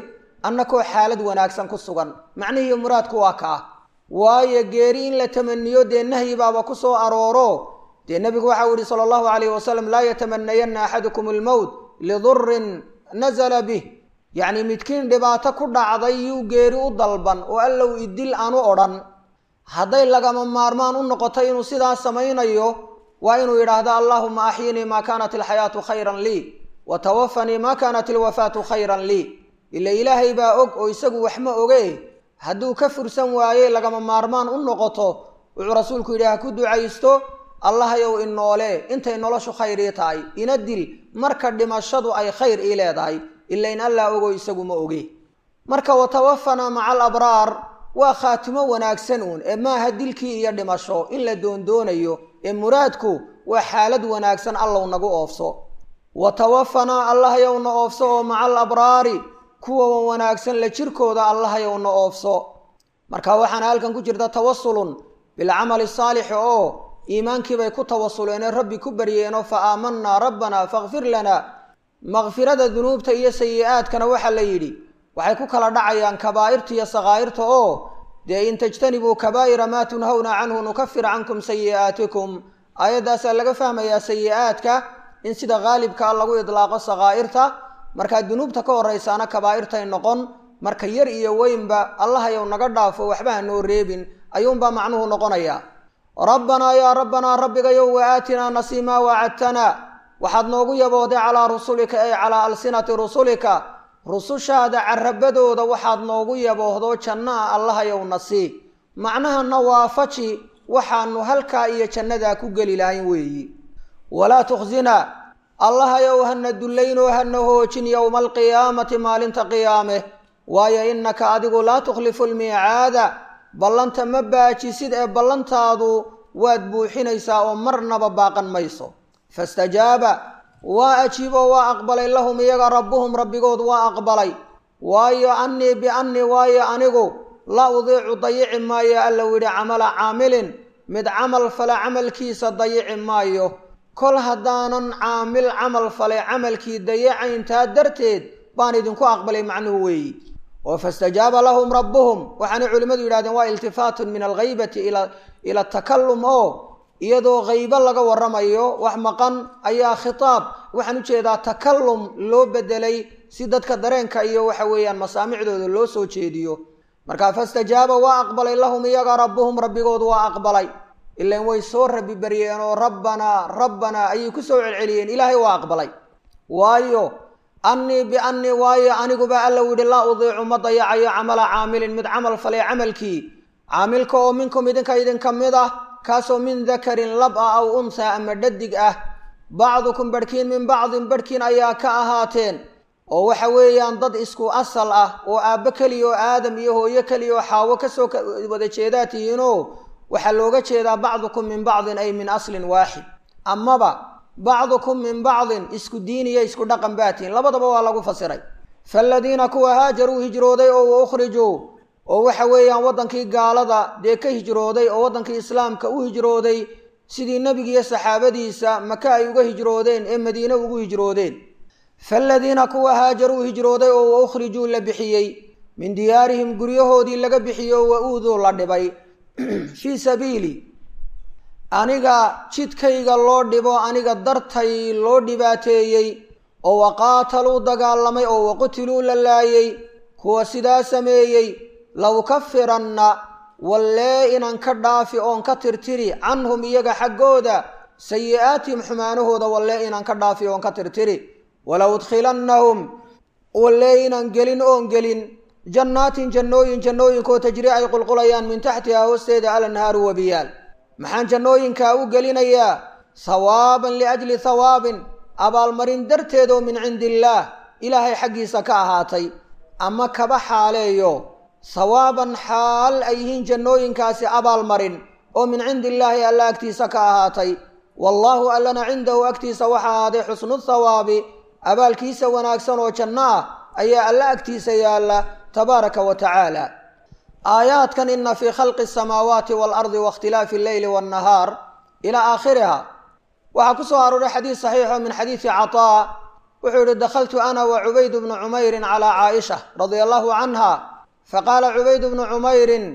annakoo xaalad wanaagsan ku sugan macnihii muraadku waa kaa waayo geeri in la tamaniyo dee nahyi baaba ku soo arooro dee nebigu waxau yihi sala allahu calayhi wasalam laa yatamanayanna axadukum almowt lidurin nazala bih yacni midkiin dhibaato ku dhacday yuu geeri u dalban oo allow idil aanu odhan hadday lagama maarmaan u noqoto inuu sidaas samaynayo waa inuu yidhaahdo allaahuma axyinii maa kaanat alxayaatu khayran lii wa tawafanii maa kaanat alwafaatu khayran lii ila ilaahay baa og oo isagu wax ma oge hadduu ka fursan waaye lagama maarmaan u noqoto wuxuu rasuulku yidhi ha ku ducaysto allahayow inoole intay noloshu khayr ii tahay ina dil marka dhimashadu ay khayr ii leedahay ila in allah ogo isagu ma oge marka watawafanaa maca alabraar waa khaatimo wanaagsan uun ee maaha dilkii iyo dhimasho in la doondoonayo ee muraadku waa xaalad wanaagsan allow nagu oofso watawafanaa allahayowna oofso oo maca alabraari kuwa wanaagsan la jirkooda allahayowna oofso marka waxaana halkan ku jirta tawasulun bilcamali saalixi oo iimaankiibay ku tawasuleene rabbi ku baryeenoo fa aamanaa rabbanaa fakfir lana makfirada dunuubta iyo sayi-aadkana waxaa la yidhi waxay ku kala dhacayaan kabaa'irta iyo sakaa'irta oo dee in tajtanibuu kabaa'ira maa tunhawna canhu nukafir cankum sayi'aatikum aayaddaasaa laga fahmayaa sayi-aadka in sida haalibkaa lagu idlaaqo sakaa'irta markaa dunuubta ka horraysaana kabaa'irtay noqon marka yar iyo weynba allahayow naga dhaafo waxba ha noo reebin ayuunbaa macnuhu noqonayaa rabbanaa yaa rabbanaa rabbigayow wa aatinaa nasiimaa wacadtana waxaad noogu yabooday calaa rusulika ay calaa alsinati rusulika rusushaada carabadooda waxaad noogu yaboohdo jannaha allahayow nasii macnahana waafaji waxaanu halkaa iyo jannadaa ku geli lahayn weeyi walaa tukhsina allahayow hana dullaynoo hana hoojin yowma alqiyaamati maalinta qiyaame waayo innaka adigu laa tukhlifu lmiicaada ballanta ma baajisid ee ballantaadu waad buuxinaysaa oo marnaba baaqan mayso fastajaaba waa ajiiboo waa aqbalay lahum iyaga rabbuhum rabbigood waa aqbalay waayo annii biannii waayo anigu la udiicu dayici maayo allow yidhi camala caamilin mid camal fale camalkiisa dayici maayo kol haddaanan caamil camal falay camalkii dayacayntaa darteed baan idinku aqbalay macnuhu weeyi oo fastajaaba lahum rabbuhum waxaanay culimmadu yidhahdeen waa iltifaatun min alghaybati ila takalum oo iyadoo haybo laga waramayo wax maqan ayaa khitaab waxaan ujeedaa takalum loo bedelay si dadka dareenka iyo waxa weeyaan masaamicdooda loo soo jeediyo marka fastajaaba waa aqbalay lahum iyaga rabbuhum rabbigood waa aqbalay ilan way soo rabi baryeen oo rabbanaa rabbanaa ayay ku soo celceliyeen ilaahay waa aqbalay waayo annii biannii waayo aniguba alla yidhi laa udiicu ma dayacayo camala caamilin mid camal falay camalkii caamilka oo minkum idinka idinka mid ah kaasoo min dakarin lab ah aw unhaa ama dhadig ah bacdukum barhkiin min bacdin barhkiin ayaa ka ahaateen oo waxa weeyaan dad isku asal ah oo aabbo keliya oo aadam iyo hooyo keliya oo xaawo kasoo wada jeedaa tihiinoo waxaa looga jeedaa bacdukum min bacdin ay min aslin waaxid amaba bacdukum min bacdin isku diin iyo isku dhaqan baa tihiin labadaba waa lagu fasiray faaladiina kuwa haajaruu hijrooday oo wa ukhrijuu oo waxa weeyaan waddankii gaalada dee ka hijrooday oo waddankii islaamka u hijrooday sidii nebigiiyo saxaabadiisa maka ay uga hijroodeen ee madiine ugu hijroodeen faaladiina kuwa haajaruu hijrooday oo wa ukhrijuu la bixiyey min diyaarihim guryahoodii laga bixiyey oo wa uuduu la dhibay fii sabiili aniga jidkayga loo dhibo aniga dartay loo dhibaateeyey oo waqaataluu dagaalamay oo waqutiluu la laayey kuwa sidaa sameeyey lawkafiranna wallee inaan ka dhaafi oon ka tirtiri canhum iyaga xaggooda sayi-aatihim xumaanahooda wallee inaan ka dhaafi oon ka tirtiri wala udkhilannahum wallee inaan gelin oon gelin jannaatin jannooyin jannooyinkoo tajri ay qulqulayaan min taxtihaa hoosteeda alanhaaru wabiyaal maxaan jannooyinkaa u gelinayaa hawaaban liajli hawaabin abaalmarin darteed oo min cindi illaah ilaahay xaggiisa ka ahaatay ama kaba xaaleeyo hawaaban xaal ay yihiin jannooyinkaasi abaalmarin oo min cindi illaahi alla agtiisa ka ahaatay wallaahu allana cindahu agtiisa waxa ahaaday xusnu thawaabi abaalkiisa wanaagsan oo janno ah ayaa alla agtiisa yaalla tabaaraka wa tacaala aayaadkan ina fii khalqi asamaawaati waalardi waاkhtilaafi alleyli waannahaar ilaa aakhiriha waxaa ku soo arooray xadiis saxiixo min xadiisi cataa wuxuu yihi dakhaltu ana wa cubayd bnu cumayrin calaa caaisha radia allahu canha faqaala cubayd bnu cumayrin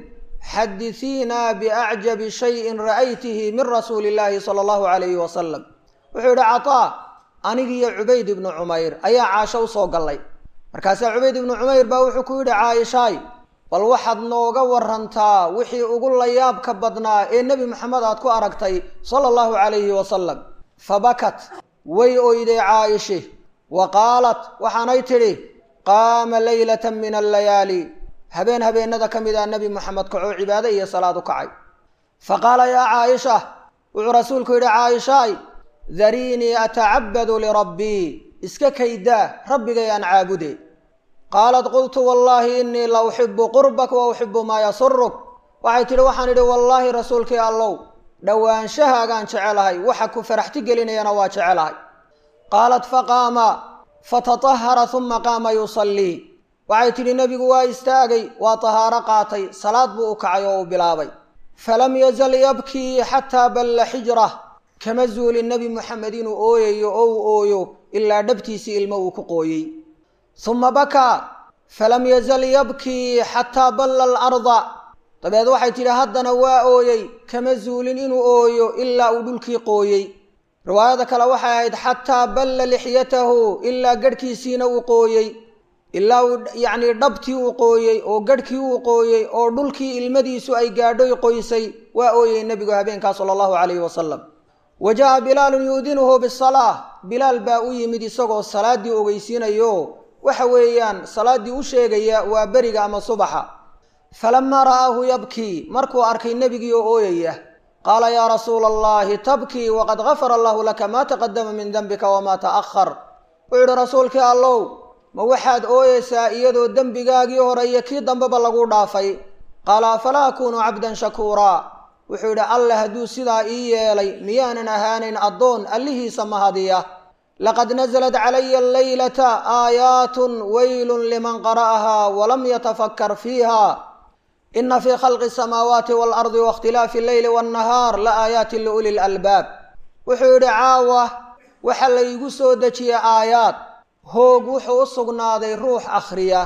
xadisiina biacjabi shayin ra'aytihi min rasuuli illaahi sala allahu calayhi wasalam wuxuu yihi cataa anigiiyo cubayd ibnu cumayr ayaa caasho usoo gallay markaasaa cubayd ibnu cumayr baa wuxuu ku yidhi caaishaay bal waxaad nooga warantaa wixii ugu layaabka badnaa ee nebi maxamed aad ku aragtay sala allahu calayhi wasalam fabakat way oyday caa'ishi wa qaalat waxaanay tidhi qaama leylatan min allayaali habeen habeenada ka mid a nebi moxamed kacoo cibaado iyo salaad u kacay fa qaala yaa caaisha wuxuu rasuulku yidhi caaishaay dariinii atacabadu lirabbii iska kaydaa rabbigay aan caabude qaalat qultu wallaahi innii la uxibu qurbak wa uxibu maa yasuruk waxay tidhi waxaan idhi wallaahi rasuulkii allow dhowaanshahagaan jecelahay waxa ku faraxti gelinayana waa jecelahay qaalat faqaama fatatahara uma qaama yusallii waxay tidhi nebigu waa istaagay waa tahaaro qaatay salaad buu u kacay oo uu bilaabay falam yazal yabkii xataa balla xijrah kama zuulin nebi moxamed inuu ooyayo oo uu ooyo ilaa dhabtiisii ilmo uu ku qooyey suma bakaa falam yazal yabkii xataa balla alarda dabeed waxay tidhi haddana waa ooyey kama zuulin inuu ooyo ilaa uu dhulkii qooyey riwaayada kale waxay ahayd xataa balla lixyatahu ilaa garhkiisiina uu qooyey ilaa uu yacnii dhabtii uu qooyey oo garhkii uu qooyey oo dhulkii ilmadiisu ay gaadhoy qoysay waa ooyey nebigu habeenkaa sala allahu calayhi wasalam wa jaa bilaalun yuudinuhu bisalaa bilaal baa u yimid isagoo salaaddii ogeysiinayo waxa weeyaan salaaddii u sheegaya waa beriga ama subaxa falamaa ra'aahu yabkii markuu arkay nebigii oo ooyaya qaala yaa rasuula allahi tabkii waqad gafara allahu laka maa taqadama min dembika wamaa ta'ahar wuxuu yihi rasuulkii allow ma waxaad ooyeysaa iyadoo dembigaagii hore iyo kii dambeba lagu dhaafay qaala afalaa akuunu cabdan shakuuraa wuxuu yidhi alle hadduu sidaa ii yeelay miyaanan ahaanayn addoon allihiisa mahadiya laqad naزlat calaya alleylata aayaatun weylun liman qara'ahaa walam yatafakkar fiiha ina fii khalqi asamaawaati waalardi waاkhtilaafi alleyli waannahaar la aayaatin liuli lalbaab wuxuu yidhi caawa waxa laygu soo dejiyey aayaad hoog wuxuu u sugnaaday ruux akhriya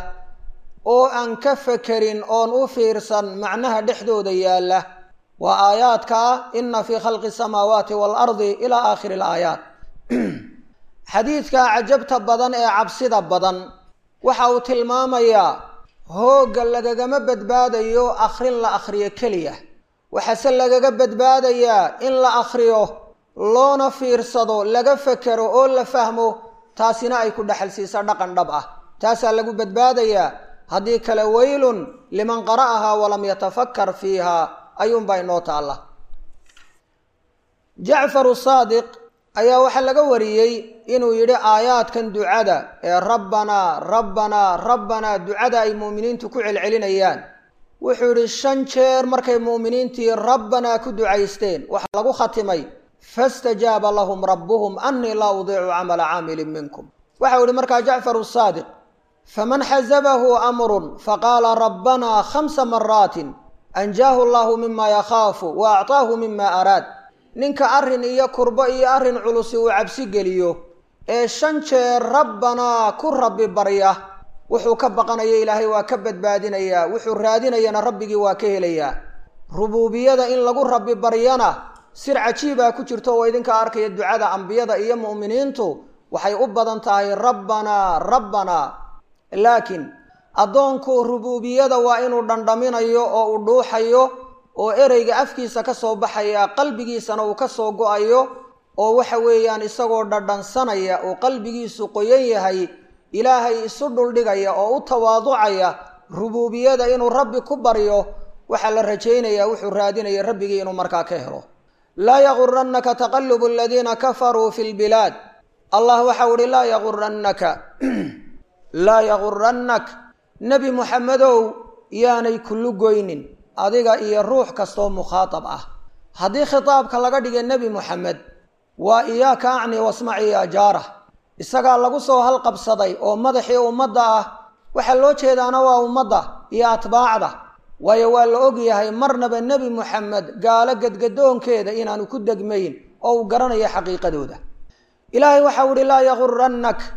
oo aan ka fekerin oon u fiirsan macnaha dhexdooda yaalla waa aayaadkaa ina fii khalqi asamaawaati waalardi ilaa aakhiri alaayaat xadiidka cajabta badan ee cabsida badan waxa uu tilmaamayaa hoogga lagagama badbaadayo akhrin la akhriyo keliya waxaase lagaga badbaadayaa in la akhriyo loona fiirsado laga fekero oo la fahmo taasina ay ku dhexal siiso dhaqan dhab ah taasaa lagu badbaadayaa haddii kale weylun liman qara'ahaa walam yatafakkar fiiha ayuunbaa inoo taalla jacfaru saadiq ayaa waxaa laga wariyey inuu yidhi aayaadkan ducada ee rabbanaa rabbanaa rabbanaa ducada ay mu'miniintu ku celcelinayaan wuxuu yidhi shan jeer markay mu'miniintii rabbanaa ku ducaysteen waxaa lagu khatimay fastajaaba lahum rabbuhum annii laa udiicu camala caamilin minkum waxau yihi markaa jacfaru saadiq faman xasabahu amrun faqaala rabbanaa khamsa maraatin anjaahu allahu mima yakhaafu wa acطaahu mima araad ninka arrin iyo kurbo iyo arrin culusi uu cabsi geliyo ee shan jeer rabbanaa ku rabbi barya wuxuu ka baqanaya ilaahay waa ka badbaadinayaa wuxuu raadinayana rabbigii waa ka helayaa rubuubiyada in lagu rabbi baryana sir cajiibaa ku jirto oo idinka arkaya ducada ambiyada iyo mu'miniintu waxay u badan tahay rabbanaa rabbanaa laakiin addoonku rubuubiyada waa inuu dhandhaminayo oo uu dhuuxayo oo ereyga afkiisa ka soo baxaya qalbigiisana uu ka soo go-ayo oo waxa weeyaan isagoo dhadhansanaya oo qalbigiisu qoyan yahay ilaahay isu dhuldhigaya oo u tawaaducaya rubuubiyada inuu rabbi ku baryo waxaa la rajaynayaa wuxuu raadinaya rabbigii inuu markaa ka helo laa yagurannaka taqalubu aladiina kafaruu fi lbilaad allah waxau ihi laa yagurannaka laa yagurannak nebi muxamedow yaanay kullu goynin adiga iyo ruux kastoo mukhaatab ah haddii khitaabka laga dhigay nebi muxamed waa iyaaka acni wasmaci yaa jaarah isagaa lagu soo halqabsaday oo madaxii ummadda ah waxaa loo jeedaana waa ummadda iyo atbaacda waayo waa la og yahay marnaba nebi muxamed gaalo gadgadoonkeeda inaanu ku degmayn oo uu garanayo xaqiiqadooda ilaahay waxau ihi laa yagurannak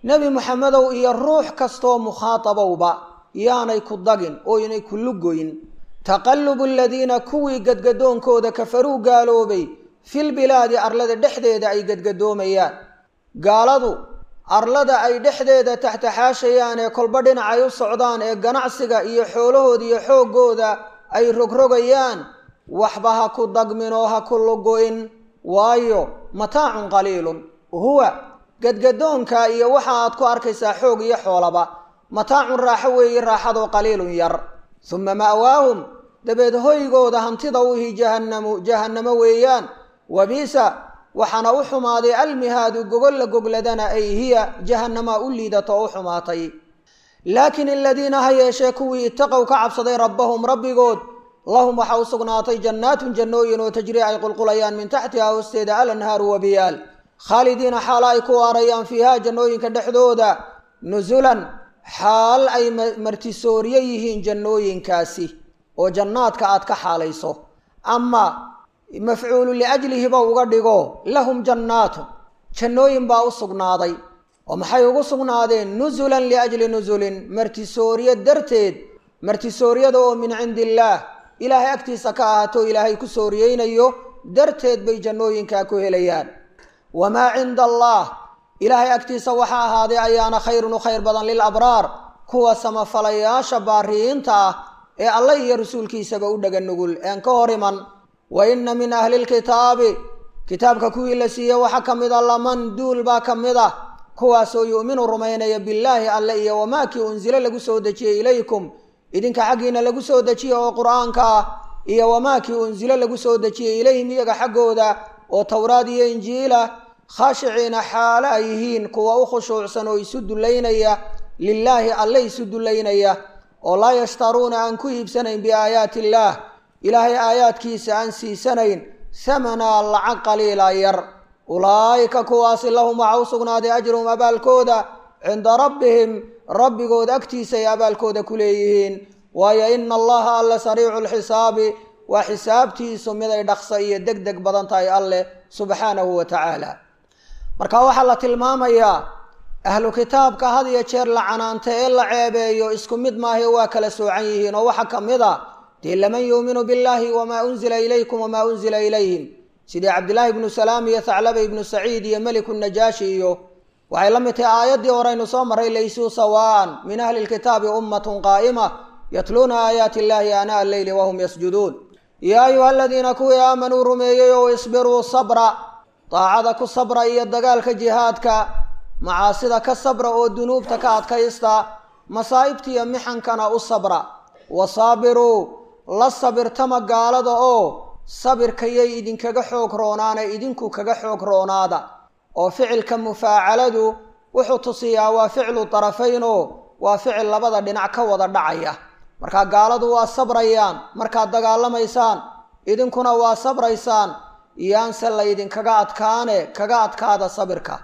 nebi moxamedow iyo ruux kastoo mukhaatabowba yaanay ku dagin oo inay ku lugoyn taqallubu aladiina kuwii gadgadoonkooda kafaruu gaaloobay filbilaadi arlada dhexdeeda ay gadgadoomayaan gaaladu arlada ay dhexdeeda taxtaxaashayaan ee kolba dhinacay u socdaan ee ganacsiga iyo xoolahooda iyo xooggooda ay rogrogayaan waxba ha ku dagmin oo ha ku lugo-in waayo mataacun qaliilun huwa gadgadoonka iyo waxa aad ku arkaysaa xoog iyo xoolaba mataacun raaxo weeye raaxadoo qaliilun yar uma ma'waahum dabeed hoygooda hantida u ihi jahannamu jahannamo weeyaan wabiisa waxaana u xumaaday almihaadu gogol la gogladana ay hiya jahannama u liidato oo u xumaatay laakiin aladiina ha yeeshee kuwii itaqow ka cabsaday rabbahum rabbigood lahum waxa u sugnaatay jannaatun jannooyin oo tajrii ay qulqulayaan min taxtiha hoosteeda alanhaaru wabiyaal khaalidiina xaala ay ku waarayaan fiiha jannooyinka dhexdooda nusulan xaal ay martisooryo yihiin jannooyinkaasi oo jannaadka aad ka xaalayso ama mafcuulu liajlihiba uga dhigo lahum jannaatun jannooyin baa u sugnaaday oo maxay ugu sugnaadeen nusulan liajli nusulin martisooryo darteed martisooryada oo min cindi illaah ilaahay agtiisa ka ahaato ilaahay ku sooriyeynayo darteed bay jannooyinkaa ku helayaan wamaa cinda allah ilaahay agtiisa waxaa ahaaday ayaana khayrun u khayr badan lilabraar kuwa samafalayaasha baariyiinta ah ee alla iyo rasuulkiisaba u dhaga nugul een ka hor iman wa inna min ahli lkitaabi kitaabka kuwii la siiyey waxaa ka mid a laman duul baa ka mid ah kuwaasoo yu'minu rumaynaya billaahi alle iyo wamaa kii unsilo lagu soo dejiyey ilaykum idinka xaggiina lagu soo dejiyey oo qur-aanka ah iyo wamaa kii unsilo lagu soo dejiyey ilayhim iyaga xaggooda oo towraad iyo injiila khaashiciina xaalo ay yihiin kuwa u khushuucsan oo isu dullaynaya lilaahi alle isu dullaynaya oo laa yashtaruuna aan ku iibsanayn biaayaati illaah ilaahay aayaadkiisa aan siisanayn hamanaa lacag qaliila yar ulaa'ika kuwaasi lahum waxaa u sugnaaday ajruhum abaalkooda cinda rabbihim rabbigood agtiisa ay abaalkooda ku leeyihiin waayo ina allaha alle sariicu lxisaabi waa xisaabtiisu mid ay dhaqsa iyo deg deg badan tahay alleh subxaanahu wa tacaala marka waxaa la tilmaamayaa ahlu kitaabka had iyo jeer la canaanta ee la ceebeeyo isku mid maahe waa kala soocan yihiin oo waxaa ka mid a dee laman yuuminu billahi wamaa unzila ilaykum wamaa unzila ilayhim sidii cabdillaahi ibnu salaam iyo thaclaba ibnu saciid iyo meliku najaashi iyo waxay la mid tahay aayaddii horeynu soo marray laysuu sawaan min ahli lkitaabi ummatun qaa'ima yatluuna aayaati illahi aanaa alleyli wahum yasjuduun yaa ayuha aladiina kuwii aamanuu rumeeyey oo isbiruu sabra daacada ku sabra iyo dagaalka jihaadka macaasida ka sabra oo dunuubta ka adkaysta masaa'ibtiiyo mixankana u sabra wasaabiruu la sabirtama gaalada oo sabirkayay idinkaga xoog roonaana idinku kaga xoog roonaada oo ficilka mufaacaladu wuxuu tusiyaa waa ficlu tarafaynoo waa ficil labada dhinac ka wada dhacaya markaa gaaladu waa sabrayaan markaad dagaalamaysaan idinkuna waa sabraysaan iyaanse laydinkaga adkaane kaga adkaada sabirka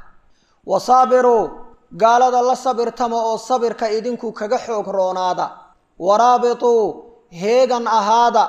wasaabiruu gaalada la sabirtama oo sabirka idinku kaga xoog roonaada waraabituu heegan ahaada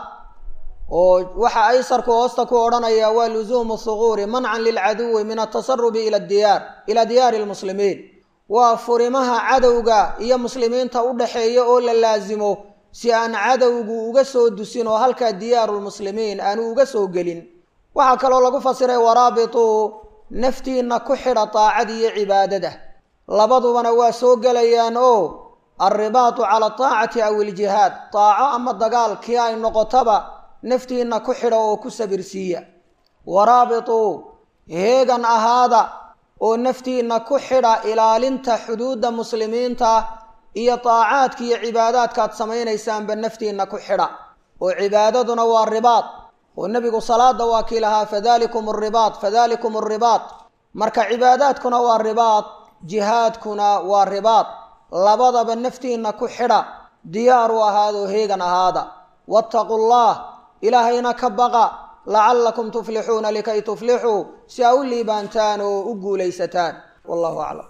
oo waxa aysarku hoosta ku odhanaya waa lusuumu thuquuri mancan lilcaduwi min altasarubi ila diyaar ilaa diyaari lmuslimiin waa furimaha cadowga iyo muslimiinta u dhaxeeya oo la laasimo si aan cadowgu uga soo dusin oo halkaa diyaarulmuslimiin aanu uga soo gelin waxaa kaloo lagu fasiray waraabituu naftiinna ku xidha daacada iyo cibaadada labadubana waa soo gelayaan oo alribaatu cala ataacati aw iljihaad daaco ama dagaal kii ay noqotaba naftiinna ku xidha oo ku sabirsiiya waraabituu heegan ahaada oo naftiinna ku xidha ilaalinta xuduudda muslimiinta iyo daacaadka iyo cibaadaadkaad samaynaysaanba naftiinna ku xidha oo cibaadaduna waa ribaad oo nebigu salaada waa kii lahaa fadalikum aribaad fadalikum aribaad marka cibaadaadkuna waa ribaad jihaadkuna waa ribaad labadaba naftiinna ku xidha diyaar u ahaadoo heegan ahaada waataquu llah ilaahayna ka baqa lacallakum tuflixuuna likay tuflixuu si aa u liibaantaan oo u guulaysataan wallahu aclam